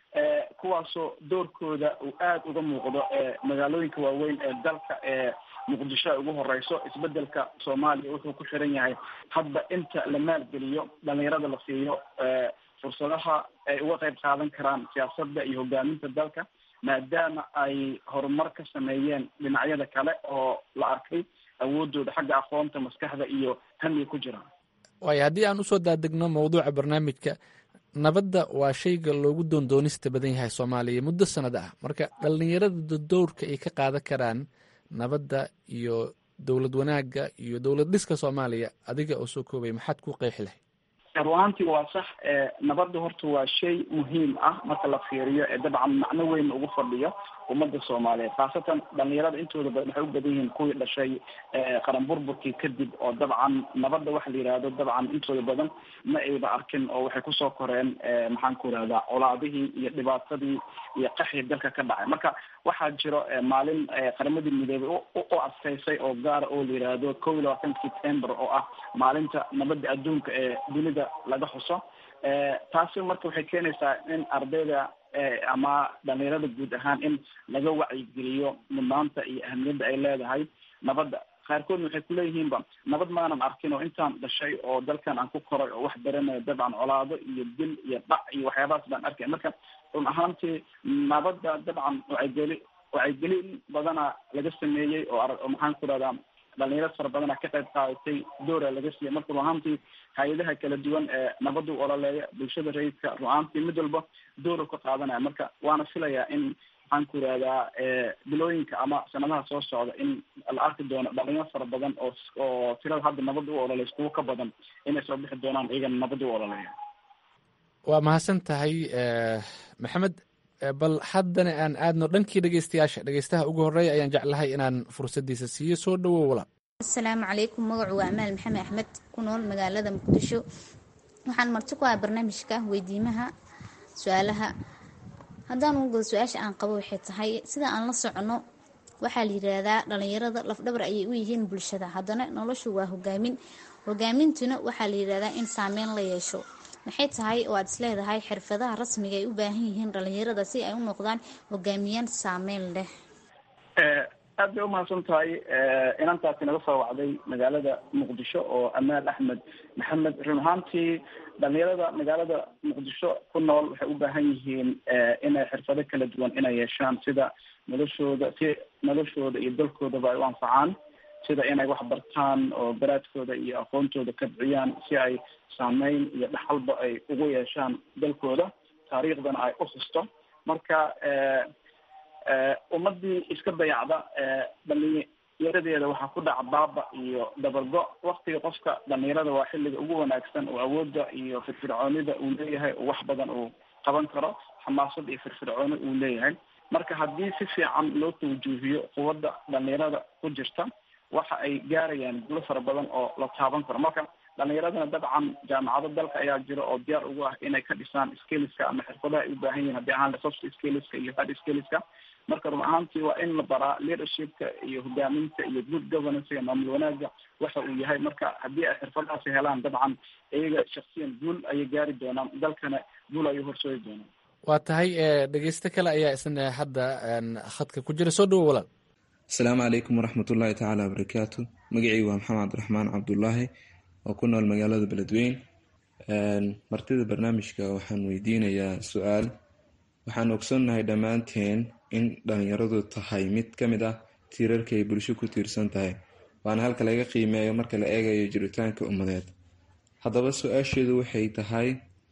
kuwaasoo doorkooda uu aada uga muuqdo magaalooyinka waaweyn ee dalka ee muqdisho ay ugu horeyso isbedelka soomaaliya wuxuu ku xiran yahay hadba inta la maalgeliyo dhalinyarada la siiyo fursadaha ay uga qayb qaadan karaan siyaasadda iyo hogaaminta dalka maadaama ay horumar ka sameeyeen dhinacyada kale oo la arkay awoodooda xagga aqoonta maskaxda iyo hamiga ku jiraan waayo haddii aan usoo daadegno mawduuca barnaamijka nabadda waa shayga loogu doondoonista badan yahay soomaaliya muddo sanad ah marka dhalinyarada dowrka ay ka qaadan karaan nabadda iyo dowlad wanaagga iyo dowlad dhiska soomaaliya adiga oo soo koobay maxaad ku qeexi lahay ruaantii waa sax nabadda horta waa shay muhiim ah marka la fiiriyo ee dabcan macno weyn ugu fadhiyo ummadda soomaaliyeed khaasatan dhalinyarada intooda badan waxay u badan yihiin kuwii dhashay qaran burburkii kadib oo dabcan nabadda waxa la yihahdo dabcan intooda badan ma ayba arkin oo waxay kusoo koreen maxaan ku irahdaa colaadihii iyo dhibaatadii iyo qaxii dalka ka dhacay marka waxaa jiro maalin qaramadii midoobay u adkaysay oo gaara oo la yihahdo kow iyo labaatanka september oo ah maalinta nabadda adduunka ee dunida laga xuso taasi marka waxay keenaysaa in ardayda ama dhalinyarada guud ahaan in laga wacyigeliyo mudnaanta iyo ahamiyadda ay leedahay nabadda qaarkoodna waxay kuleeyihiinba nabad maanan arkin oo intaan dhashay oo dalkan aan ku koray oo wax baranayo dabcan colaado iyo dil iyo dhac iyo waxyaabahaas baan arkay marka run ahaantii nabadda dabcan wacaygeli wacyigelin badana laga sameeyey oo oo maxaan ku rahdaa dhalinyaro fara badana ka qayb qaadatay doora laga siiyay marka ruahaantii hay-adaha kala duwan ee nabadda u ololeeya bulshada rayidka ruahaantii mid walba doora ka qaadanaya marka waana filayaa in maxaan ku irahdaa bilooyinka ama sanadaha soo socda in la arki doono dhalinyaro fara badan oo oo tirada hadda nabadda u ololeysa kuwo ka badan inay soo bixi doonaan iyagana nabadda u ololeeya waa mahadsan tahay maxamed bal haddana aan aadno dhankii dhegeystayaasha dhegeystaha ugu horeeya ayaan jeclahay inaan fursadiisa siiyo soo dhawow walaal asalaamu calaykum magacu waa amaal maxamed axmed ku nool magaalada muqdisho waxaan marti ku ah barnaamijka weydiimaha su-aalaha haddaan ugu gado su-aasha aan qabo waxay tahay sida aan la socono waxaa la yiraahdaa dhalinyarada lafdhabar ayay u yihiin bulshada haddana noloshu waa hogaamin hogaamintuna waxaa la yirahdaa in saameyn la yeesho maxay tahay oo aad isleedahay xirfadaha rasmiga ay u baahan yihiin dhalinyarada si ay u noqdaan hogaamiyaan saameyn leh aad bay umahadsan tahay inantaasi naga soo wacday magaalada muqdisho oo amaal axmed maxamed run ahaantii dhalinyarada magaalada muqdisho ku nool waxay u baahan yihiin inay xirfado kala duwan inay yeeshaan sida noloshooda si noloshooda iyo dalkoodaba ay u anfacaan sida inay wax bartaan oo garaadkooda iyo aqoontooda kabciyaan si ay saameyn iyo dhaxalba ay ugu yeeshaan dalkooda taariikhdana ay u xusto marka ummadii iska dayacda dhalinyaradeeda waxaa ku dhaca baaba iyo dabargo waktiga qofka dhalinyarada waa xilliga ugu wanaagsan oo awoodda iyo firfircoonida uu leeyahay oo wax badan uu qaban karo xamaasad iyo firfircooni uu leeyahay marka haddii si fiican loo tawjuuhiyo quwadda dhalinyarada ku jirta waxa ay gaarayaan gulo fara badan oo la taaban karo marka dhalinyaradana dabcan jaamacado dalka ayaa jira oo diyaar ugu ah inay ka dhisaan skilliska ama xirfadaha ay u baahan yihin haddii ahaan soft skilliska iyo hard skilliska marka run ahaantii waa in la baraa leadershipka iyo hogaaminta iyo good governance maamul wanaaga waxa uu yahay marka haddii ay xirfadahaasi helaan dabcan iyaga shaksiyan guul ayay gaari doonaan dalkana guul ayay horsoodi doonaan waa tahay dhegeysto kale ayaa isna hadda khadka ku jira soo dhawo walaal asalaamu calaykum waraxmatullaahi tacaala wabarakaatu magacii waa maxamed cabdiraxmaan cabdulaahi oo ku nool magaalada beledweyn martida barnaamijka waxaan weydiinayaa su-aal waxaan ogsoonnahay dhammaanteen in dhalinyaradu tahay mid ka mid ah tiirarka ay bulsho ku tiirsan tahay waana halka laga qiimeeyo marka la eegayo jiritaanka ummadeed haddaba su-aasheedu waxay tahay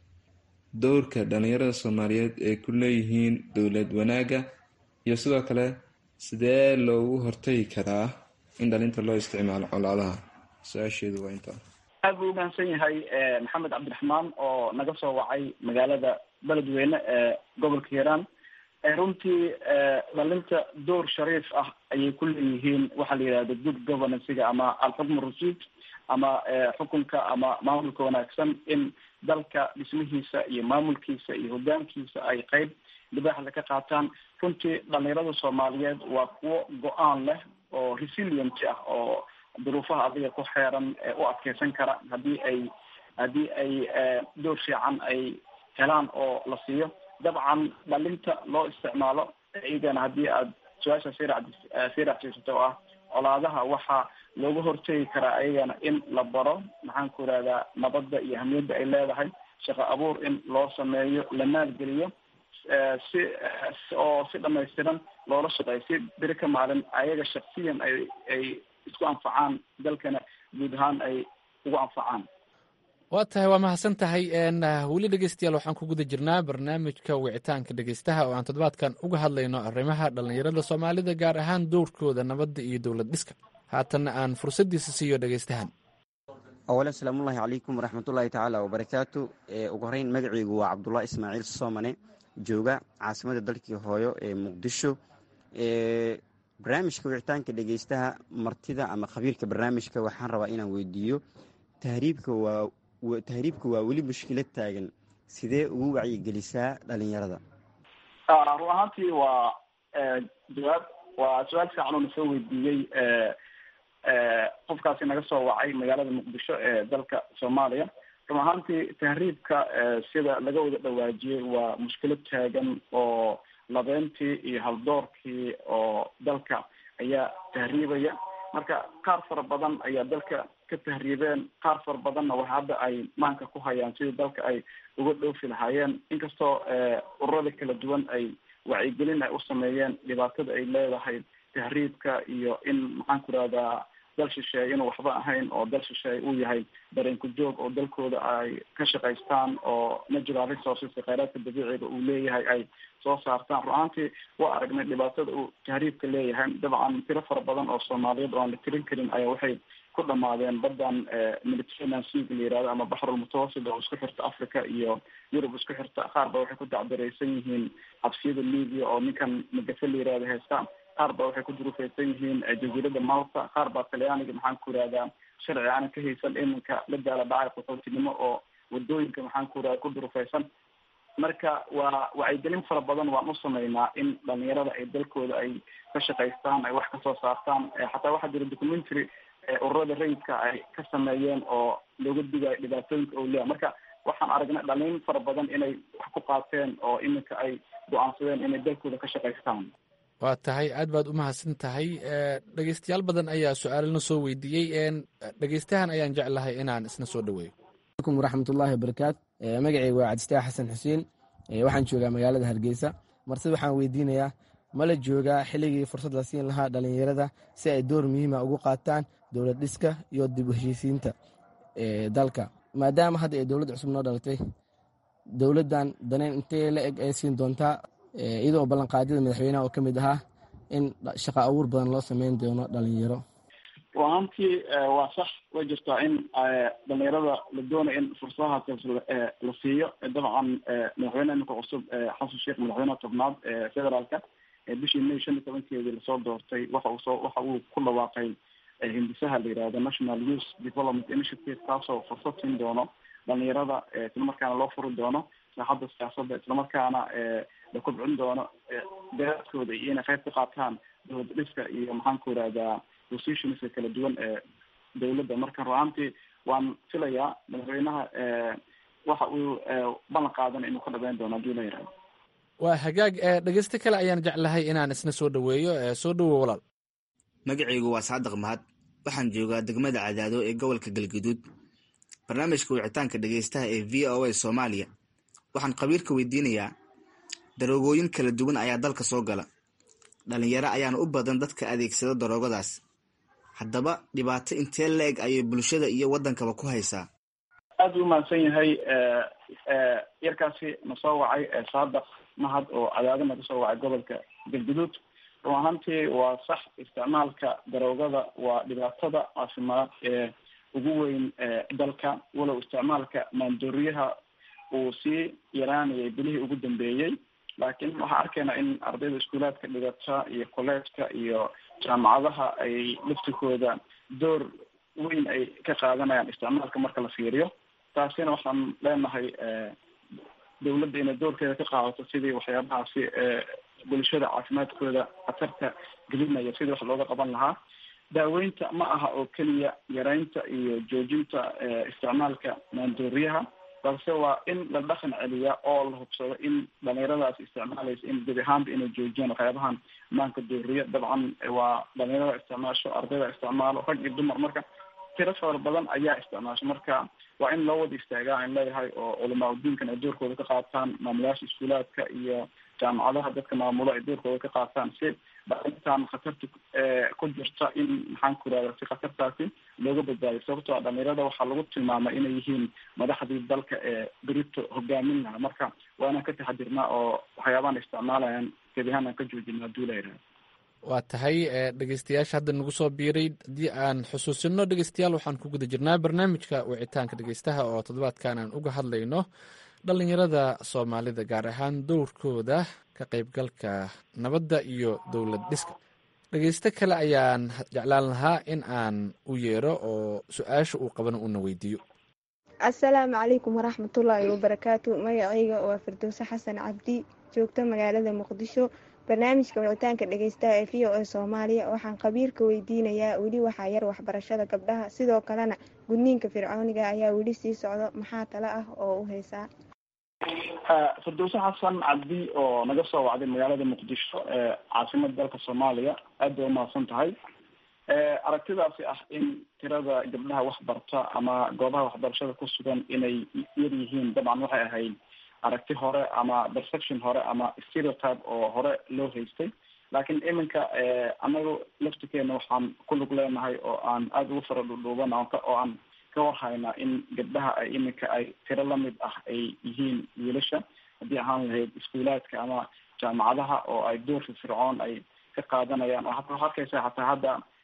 dowrka dhalinyarada soomaaliyeed ee ku leeyihiin dowlad wanaagga iyo sidoo kale sidee loogu hortagi karaa in dhalinta loo isticmaalo colaadaha su-aasheedu waa intaa aad buu umahadsan yahay maxamed cabdiraxmaan oo naga soo wacay magaalada beledweyne ee gobolka hiiraan runtii dhalinta door shariif ah ayay ku leeyihiin waxaa la yidhahda good governancega ama alxukm rashid ama xukunka ama maamulka wanaagsan in dalka dhismihiisa iyo maamulkiisa iyo hogaankiisa ay qeyb libaaxda ka qaataan runtii dhalinyarada soomaaliyeed waa kuwo go-aan leh oo resilient ah oo duruufaha adiga ku xeeran u adkeysan kara haddii ay haddii ay door fiican ay helaan oo la siiyo dabcan dhalinta loo isticmaalo iyagana haddii aada su-aasha sirac sii racsiisato oo ah colaadaha waxaa looga hortegi karaa ayagana in la baro maxaan ku irahdaa nabadda iyo ahmiyadda ay leedahay shaqo abuur in loo sameeyo la maalgeliyo si oo si dhamaystiran loola shaqeeyo si beri ka maalin ayaga shaksiyan ay ay isku anfacaan dalkana guud ahaan ay ugu anfacaan waa tahay waa mahadsan tahay weli dhegeystayaal waxaan ku guda jirnaa barnaamijka wicitaanka dhegeystaha oo aan toddobaadkan uga hadlayno arrimaha dhallinyarada soomaalida gaar ahaan dowrkooda nabadda iyo dowlad dhiska haatanna aan fursaddiisa siiyo dhegeystahan awalan salaamullaahi calaykum waraxmatullaahi tacaala wabarakaatu ugu horeyn magaceygu waa cabdullah ismaaciil soomane jooga caasimada dalkii hooyo ee muqdisho barnaamijka wicitaanka dhegeystaha martida ama khabiirka barnaamijka waxaan rabaa inaan weydiiyo tahriibka waa tahriibka waa weli mushkilad taagan sidee ugu wacyigelisaa dhalinyarada run ahaantii waa jawaab waa su-aal fiican oo nasoo weydiiyey qofkaasi naga soo wacay magaalada muqdisho ee dalka soomaaliya run ahaantii tahriibka sida laga wada dhawaajiyey waa mushkilad taagan oo labeentii iyo haldoorkii oo dalka ayaa tahriibaya marka qaar fara badan ayaa dalka ka tahriibeen qaar fara badanna waxa hadda ay maanka ku hayaan sidii dalka ay uga dhoofi lahaayeen inkastoo ururada kala duwan ay wacyigelin ay u sameeyeen dhibaatada ay leedahay tahriibka iyo in maxaan ku rahdaa dal shisheeye inuu waxba ahayn oo dal shisheeye uu yahay dareenku joog oo dalkooda ay ka shaqaystaan oo natural resourceska kheyraadka dabiiciga uu leeyahay ay soo saartaan run ahaantii waa aragnay dhibaatada uu tahriibka leeyahay dabcan tiro fara badan oo soomaaliyeed oo aan la tirin karin ayaa waxay ku dhamaadeen badan mediterranean sea la yirahdo ama baxrul mutawasit oo isku xirta africa iyo yurub isku xirta qaar ba waxay ku dacdareysan yihiin xabsiyada libya oo ninkan magafe la yirahdo heesta qaar ba waxay ku durufeysan yihiin jaziirada malta qaar baa talyaaniga maxaan ku irahdaa sharci aanan ka haysan iminka la daala dhacay qaxootinimo oo wadooyinka maxaan ku irahda ku durufeysan marka waa wacyigelin fara badan waan u sameynaa in dhalinyarada ay dalkooda ay ka shaqaystaan ay wax kasoo saartaan xataa waxaa jira documentary ururada rayidka ay ka sameeyeen oo looga digayo dhibaatooyinka owliya marka waxaan aragnay dhalin fara badan inay wax ku qaateen oo iminka ay go-aansadeen inay dalkooda ka shaqaystaan waa tahay aad baad u mahadsan tahay dhegeystayaal badan ayaa su-aalana soo weydiiyey dhegeystahan ayaan jeclahay inaan isna soo dhaweeyo alaykum waraxmatullaahi wabarakaatu magacayga waa cabdistaax xasan xuseen waxaan joogaa magaalada hargeysa martida waxaan weydiinayaa ma la joogaa xilligii fursad la siin lahaa dhalinyarada si ay door muhiima ugu qaataan dowlad dhiska iyo dib u heshiisiinta dalka maadaama hadda ay dowladda cusub noo dhalatay dowladdan daneyn intee la eg ay siin doontaa iyadoo ballanqaadyada madaxweynaha oo ka mid ahaa in shaqa abuur badan loo sameyn doono dhalinyaro ruahaantii waa sax way jirtaa in dhalinyarada la doonayo in fursadahaas la siiyo dabcan madaxweyne iminka cusub xasan sheekh madaxweyneha tobnaad federaalka bishii may shan iyo tobankeedii lasoo doortay waxa uu soo waxa uu ku dhawaaqay hindisaha la yihahdo national youth development initiative kaasoo fursad siin doono dhalinyarada islamarkaana loo furi doono saaxadda siyaasadda islamarkaana la kobcin doono daraadkooda iyo inay qayb ka qaataan dowlad dhiska iyo maxaan ku irahdaa positionska kala duwan ee dowladda marka ruaantii waan filayaa madaxweynaha waxa uu ballan qaadan inuu ka dhabeyn doono hadii la yihahdo waa hagaag dhegeysto kale ayaan jeclahay inaan isna soo dhaweeyo soo dhawo walaal magacaygu waa saadiq mahad waxaan joogaa degmada cadaado ee gobolka galguduud barnaamijka wicitaanka dhegeystaha ee v o a soomaaliya waxaan khabiirka weydiinayaa daroogooyin kala duwan ayaa dalka soo gala dhalinyaro ayaana u badan dadka adeegsada daroogadaas haddaba dhibaato intee la-eg ayay bulshada iyo waddankaba ku haysaa aada u mahadsan yahay yarkaasi na soo wacay saadaq mahad oo cadaado naga soo wacay gobolka galguduud run ahaantii waa sax isticmaalka daroogada waa dhibaatada caafimaad ee ugu weyn dalka walow isticmaalka maandooriyaha uu sii yaraanayay bilihii ugu dambeeyey laakiin waxaan arkaynaa in ardayda iskuulaadka dhigata iyo collegeka iyo jaamacadaha ay laftikooda door weyn ay ka qaadanayaan isticmaalka marka la fiiriyo taasina waxaan leenahay dowladda inay doorkeeda ka qaadato sidii waxyaabahaasi bulshada caafimaadkooda khatarta gelinaya sidii wax looga qaban lahaa daaweynta ma aha oo keliya yareynta iyo joojinta isticmaalka maandooriyaha balse waa in la dhaqan celiya oo la hubsado in dhalinyaradaas isticmaalaysa in gebi ahaanba inay joojiyaan waxyaabahan maanka dooriya dabcan waa dhalinyarada isticmaasho ardayda isticmaalo rag iyo dumar marka tiro fara badan ayaa isticmaasho marka waa in loo wada istaagaa aan leeyahay oo culamaa udiinkan ay doorkooda ka qaataan maamulayaasha iskuulaadka iyo jaamacadaha dadka maamulo ay doorkooda ka qaataan si dhalintan khatarta ku jirta in maxaan ku irahda si khatartaasi looga badbaadiyo sababtoo a dhalinyarada waxaa lagu tilmaamay inay yihiin madaxdii dalka ee berito hogaamin laha marka waa inaan ka taxadirnaa oo waxyaabahan isticmaalayaan gebi ahaan aan ka joojina haduu la yihahdo waa tahay dhegeystayaasha hadda nagu soo biiray haddii aan xusuusino dhegeystayaal waxaan ku guda jirnaa barnaamijka wicitaanka dhegeystaha oo toddobaadkan aan uga hadlayno dhalinyarada soomaalida gaar ahaan dowrkooda ka qaybgalka nabadda iyo dowlad dhiska dhegeysto kale ayaan jeclaan lahaa in aan u yeero oo su-aasha uu qabana uuna weydiiyo asalaamu calaykum waraxmatullaahi wabarakaatu magacayga waa firdowse xasan cabdi joogto magaalada muqdisho barnaamijka wicitaanka dhegeystaha ee v o a soomaaliya waxaan khabiirka weydiinayaa weli waxaa yar waxbarashada gabdhaha sidoo kalena gudniinka fircooniga ayaa weli sii socdo maxaa talo ah oo u haysaa firdowse xasan cabdi oo naga soo wacday magaalada muqdisho ee caasimada dalka soomaaliya aad bay umahadsan tahay aragtidaasi ah in tirada gabdhaha waxbarta ama goobaha waxbarashada ku sugan inay yar yihiin dabcan waxay ahayd aragti hore ama perception hore ama stereotype oo hore loo haystay laakiin iminka anagu laftikeena waxaan ku lug leenahay oo aan aada ugu fara dhudhuuban oo aan ka warhaynaa in gabdhaha ay iminka ay tiro lamid ah ay yihiin wiilasha haddii ahaan lahayd iskuulaadka ama jaamacadaha oo ay door firfircoon ay ka qaadanayaan oo hata waxaa arkaysa hataa hadda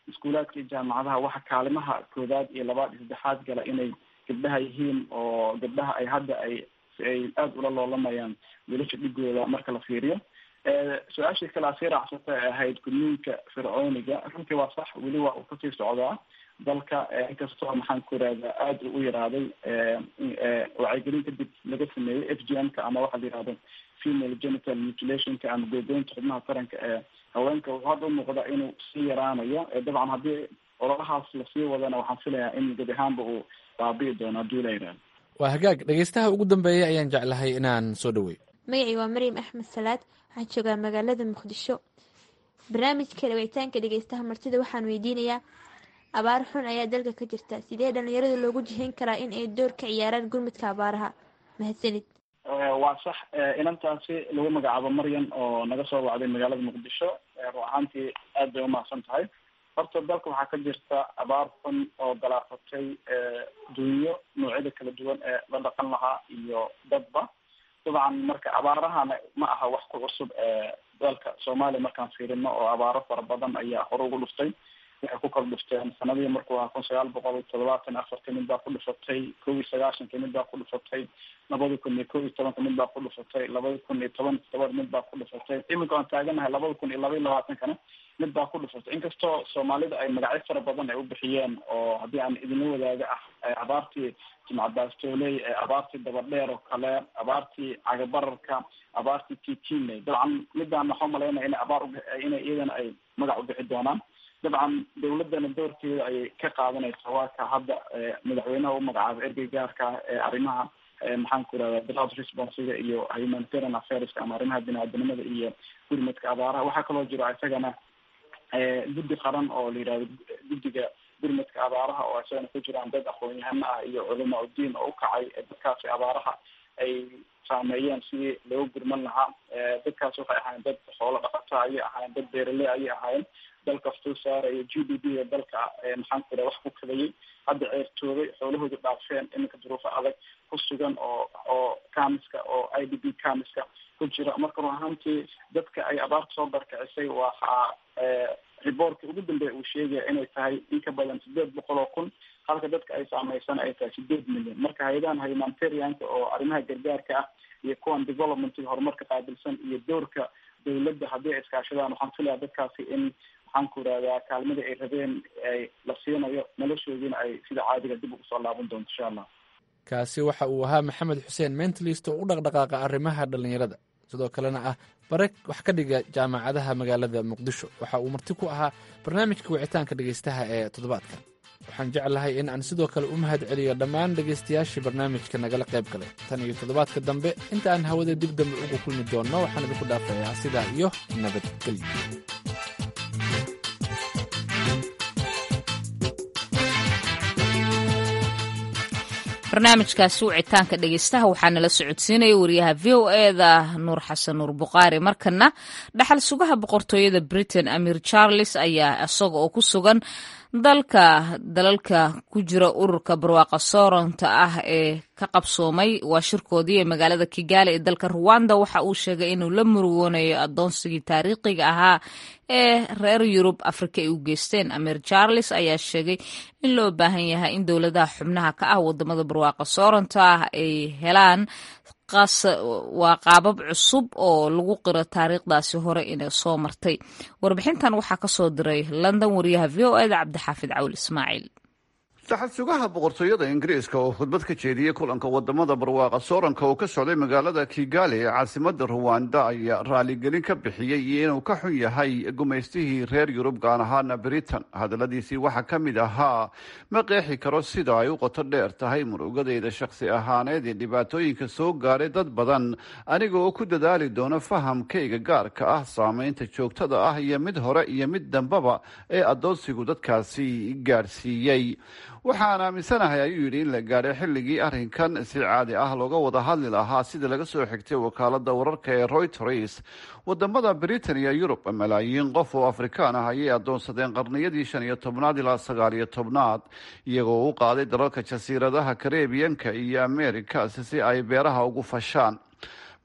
iskuulaadka iyo jaamacadaha waxa kaalimaha koodaad iyo labaad iyo saddexaad gala inay gabdhaha yihiin oo gabdhaha ay hadda ay ay aada ula loolamayaan wiilasha dhigooda marka la fiiriyo su-aashii kale asii raacsata ee ahayd gudniinka fircooniga runtii waa sax weli waa uu kasii socdaa dalka inkastoo maxaan ku irahdaa aada u yaraaday wacyigelin kadib laga sameeyey f g m ka ama waxaa la yihahdo female genital mutilationka ama googoynta xubnaha taranka ee haweenka wuxuu hadda umuuqda inuu sii yaraanayo dabcan haddii ololahaas lasii wadana waxaan filayaa in gebi ahaanba uu baabi'i doono haddii la yihahdo waa hagaag dhegeystaha ugu dambeeya ayaan jeclahay inaan soo dhaweey magacii waa maryam axmed salaad waxaan joogaa magaalada muqdisho barnaamijka dhaweytaanka dhegeystaha martida waxaan weydiinayaa abaar xun ayaa dalka ka jirta sidee dhalinyarada loogu jihin karaa in ay door ka ciyaaraan gurmudka abaaraha mahadsanid waa sax inantaasi lagu magacaabo maryan oo naga soo wacday magaalada muqdisho ruu ahaantii aad bay umahadsan tahay horta dalka waxaa ka jirta abaar xun oo galaafatay dunyo noocyada kala duwan ee la dhaqan lahaa iyo dadba dabcan marka abaarahana ma aha wax ku cusub dalka soomaaliya markaan fiirino oo abaaro fara badan ayaa hore ugu dhuftay waxay ku kala dhufteen sanadihii markuu ahaa kun sagaal boqol toddobaatan afartii mid baa ku dhufatay kow iyo sagaashankii mid baa ku dhufatay labada kun iyo kow iyo tobanka mid baa ku dhufatay labada kun iyo toban toban mid baa ku dhufatay iminka aan taaganahay labada kun iyo laba iyo labaatankana mid baa ku dhufatay inkastoo soomaalida ay magacyo fara badan ay u bixiyeen oo haddii aan idinla wadaaga ah abaartii jimcabaastooley abaartii dabadheer oo kale abaartii cagabararka abaartii titiney dabcan midaan waxaa umalaynaya inay abaar inay iyadana ay magac u bixi doonaan dabcan dawladana doorkeeda ayay ka qaadanaysaa waa ka hadda madaxweynaha u magacaaba ergey gaarka ee arrimaha maxaan ku irahda drought responsiga iyo humanitarian affairska ama arrimaha bini-aadanimada iyo gurmadka abaaraha waxaa kaloo jiro isagana guddi qaran oo la yihahdo guddiga gurmadka abaaraha oo isagana ku jiraan dad aqoon-yahano ah iyo culamaa udiin oo ukacay dadkaasi abaaraha ay saameeyeen sidii looga gurman lahaa dadkaasi waxay ahaayeen dad xoolo dhaqata ayay ahaayeen dad beeraley ayay ahaayeen dalka soo saaraya g d p da dalka maxaan ku iraha wax ku kadayay hadda ceertoobay xoolahooda dhaafeen iminka duruufo adag ku sugan oo oo kamiska oo i d b kamiska ku jira marka run ahaantii dadka ay abaarta soo barkicisay waxaa riboortka ugu dambeeya uu sheegaya inay tahay in ka badan sideed boqol oo kun halka dadka ay saameysana ay tahay sideed milyan marka hay-adahan humanitarianka oo arrimaha gargaarka ah iyo kuwan developmentiga horumarka qaabilsan iyo doorka dawladda haddii ay iskaashadaan waxaan filayaa dadkaasi in waxaan ku irahdaa kaalmadii ay rabeen ay la siinayo noloshoodiina ay sida caadiga dib ugu soo laaban doonto insha allah kaasi waxa uu ahaa maxamed xuseen mentalist oo u dhaqdhaqaaqa arrimaha dhallinyarada sidoo kalena ah bare wax ka dhiga jaamacadaha magaalada muqdisho waxa uu marti ku ahaa barnaamijka wicitaanka dhegeystaha ee toddobaadkan waxaan jeclahay in aan sidoo kale u mahad celiyo dhammaan dhegaystayaashii barnaamijka nagala qayb galay tan iyo toddobaadka dambe inta aan hawada dib dambe uga kulmi doonno waxaan idinku dhaafayaa sidaa iyo nabadgelyo barnaamijkaasi wicitaanka dhegeystaha waxaa nala socodsiinaya wariyaha v o eda nuur xasan nuur buqaari markana dhaxal sugaha boqortooyada britain amir charles ayaa isaga oo ku sugan dalka dalalka ku jira ururka barwaaqa sooronta ah ee ka qabsoomay waa shirkoodii ee magaalada kigaali ee dalka ruwanda waxa uu sheegay inuu la murugoonayo adoonsigii taariikhiga ahaa ee reer yurub afrika ay u geysteen amir charles ayaa sheegay in loo baahan yahay in dowladaha xubnaha ka ah wadamada barwaaqa sooronta ah ay helaan waa qaabab cusub oo lagu qiro taariikhdaasi hore inay soo martay warbixintan waxaa ka soo diray london wariyaha v o eda cabdixaafid cawl ismaaciil saxad sugaha boqortooyada ingiriiska oo khudbad ka jeediyey kulanka wadamada barwaaqa sooranka oo ka socday magaalada kigali ee caasimada ruwanda ayaa raaligelin ka bixiyey iyo inuu ka xun yahay gumaystihii reer yurub gaan ahaana britain hadaladiisii waxaa ka mid ahaa ma qeexi karo sida ay u qoto dheer tahay murugadayda shakhsi ahaaneed ee dhibaatooyinka soo gaaray dad badan aniga oo ku dadaali doono fahamkayga gaarka ah saameynta joogtada ah iyo mid hore iyo mid dambaba ee adoonsigu dadkaasi gaadhsiiyey waxaan aaminsanahay ayuu yidhi in la gaadhay xilligii arrinkan si caadi ah looga wada hadli lahaa sida laga soo xigtay wakaalada wararka ee royters wadamada britain iyo yurub malaayiin qof oo afrikaan ah ayay adoonsadeen qarniyadii shan iyo tobnaad ilaa sagaal iyo tobnaad iyagoo u qaaday dalalka jasiiradaha karebiyanka iyo americas si ay beeraha ugu fashaan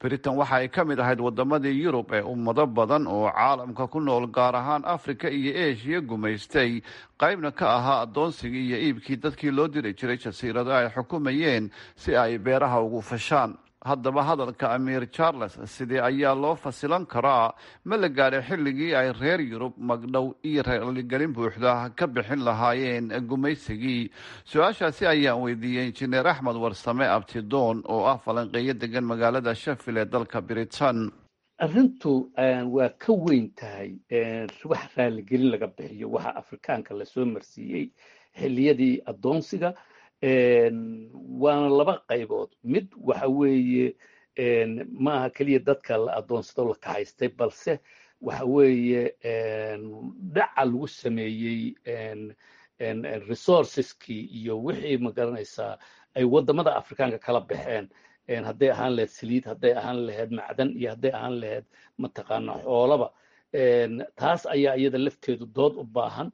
britain waxa ay ka mid ahayd wadamadii yurub ee ummado badan oo caalamka ku nool gaar ahaan afrika iyo eshiya gumaystay qaybna ka ahaa addoonsigii iyo iibkii dadkii loo diri jiray jasiirado ay xukumayeen si ay beeraha ugu fashaan haddaba hadalka amiir charles sidee ayaa loo fasilan karaa ma la gaadhay xilligii ay reer yurub magdhow iyo raaligelin buuxda ka bixin lahaayeen gumaysigii su-aashaasi ayaan weydiiyey injineer axmed warsame abtidoon oo ah falanqeeyo degan magaalada shafil ee dalka britain arrintu waa ka weyn tahay wax raaligelin laga bixiyo waxa afrikaanka lasoo marsiiyey xilliyadii addoonsiga waana laba qaybood mid waxa weeye maaha keliya dadka la addoonsado la kahaystay balse waxa weeye dhaca lagu sameeyey resourceskii iyo wixii magaranaysaa ay waddamada afrikaanka kala baxeen hadday ahaan lahayd saliid hadday ahaan lahayd macdan iyo hadday ahaan lahayd mataqaana xoolaba taas ayaa iyada lafteedu dood u baahan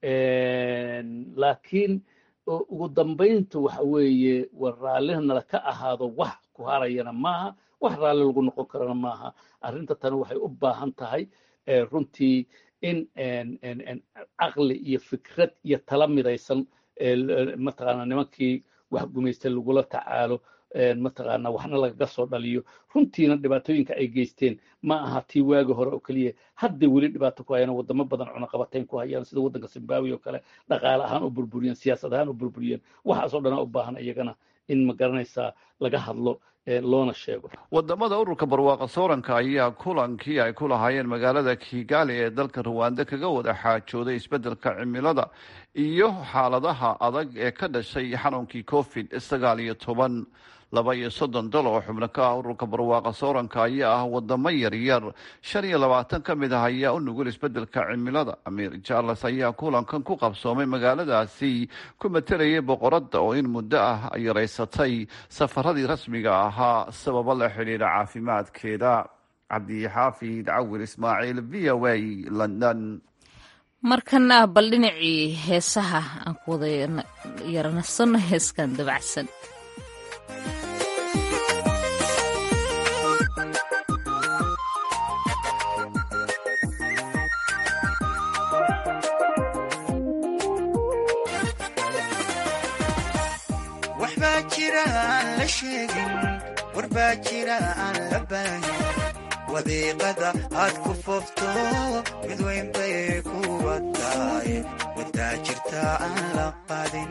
laakiin ugu dambaynta waxa weeye war raallina nala ka ahaado wax ku harayana maaha wax raalli lagu noqon karana maaha arrinta tani waxay u baahan tahay runtii in caqli iyo fikrad iyo tala midaysan mataqaana nimankii wax gumaystay lagula tacaalo mataqaana waxna lagaga soo dhaliyo runtiina dhibaatooyinka ay geysteen ma aha tii waagi hore oo keliya hadday weli dhibaato ku hayaan wadamo badan cunaqabatayn ku hayaan sida waddanka zimbabwe oo kale dhaqaale ahaan u burburiyeen siyaasad ahaan u burburiyeen waxaasoo dhanaa u baahan iyagana in ma garanaysaa laga hadlo loona sheego wadamada ururka barwaaqa sooranka ayaa kulankii ay ku lahaayeen magaalada kigali ee dalka ruwanda kaga wada xaajooday isbeddelka cimilada iyo xaaladaha adag ee ka dhashay xanuunkii covid sagaal iyo toban laba iyo soddon dal oo xubno ka ah ururka barwaaqa sooranka ayaa ah wadamo yaryar shan iyo labaatan ka mid ah ayaa u nugul isbeddelka cimilada amiir charles ayaa kulankan ku qabsoomay magaaladaasi ku matelayay boqoradda oo in muddo ah yaraysatay safaradii rasmiga ahaa sababo la xidhiidha caafimaadkeeda cabdixaafid cawir ismaaciil v o a london markana bal dhinacii heesaha aan ku wada yaranasano heeskan dabacsan waxbaa jira aan la sheegin warbaa jira aan la baahin wadiiqada aad ku foofto mid weyn bay kuwa tahay wadaa jirta aan la qadin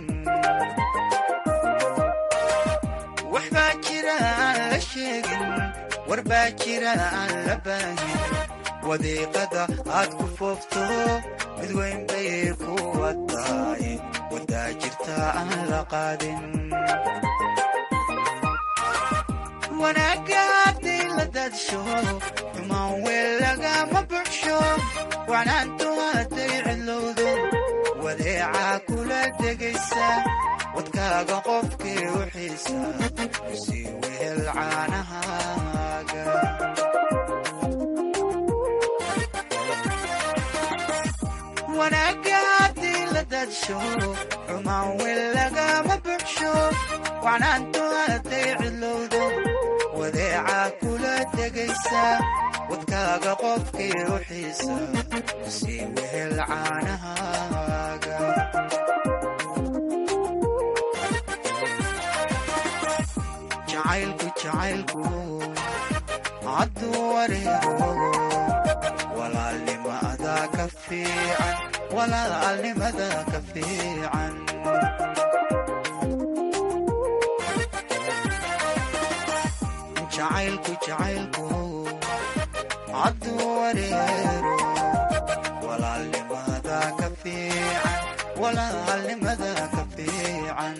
waxbaa jira aan la sheegin warbaa jira aan la baahin wadiiqada aad ku foofto mid weyn bay kuwa tahay wadaa jirta aan la qaadin wanaagga hadday la daadsho xumaan weel lagama buxsho wanaantu hadday cidlowdo wadeecaa kula degaysa wadkaaga qofkii u xiisa sii wehel caanahaaga wanaagga haddii la daadsho xumaan weel lagama buxsho wanaantu hadday cidlowdo wadeecaa kula degaysa wadkaaga qofkii u xiisa sii wehel caanahaaga jacaylku jacaylku hadduu wareego walaalnimada ka fiican walaalnimada ka fiican jacaylku jacaylku hadduu wareero walaalnimada ka fiican walaalnimada ka fiican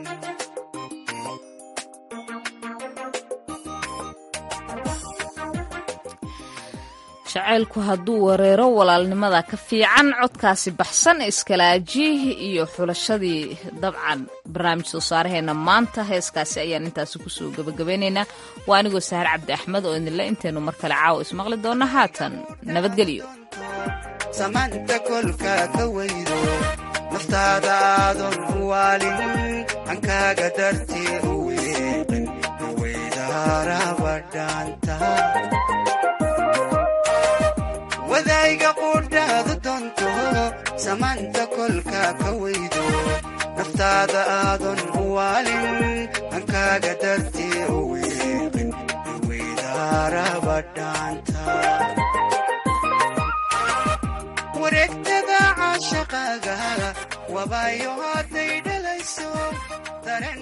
jacaylku hadduu wareero walaalnimada ka fiican codkaasi baxsan iskalaajiih iyo xulashadii dabcan barnaamij soo saaraheena maanta heeskaasi ayaan intaasi kusoo gebagabeynaynaa waa anigoo sahar cabdi axmed oo idinle intaynu mar kale caawa ismaqli doonna haatan nabadgelyo samaanta kolka ka weydo naftaada aadan u waalin hankaaga dartii u weeqin weydaaraba dhaanta adiga qudhaadu doonto samaanta kolka ka weydo naftaada aadan u waalin hankaaga dartee u weeqin weydaaraba dhaanta wareegtada caashaqaaga wabayo hadday dhalayso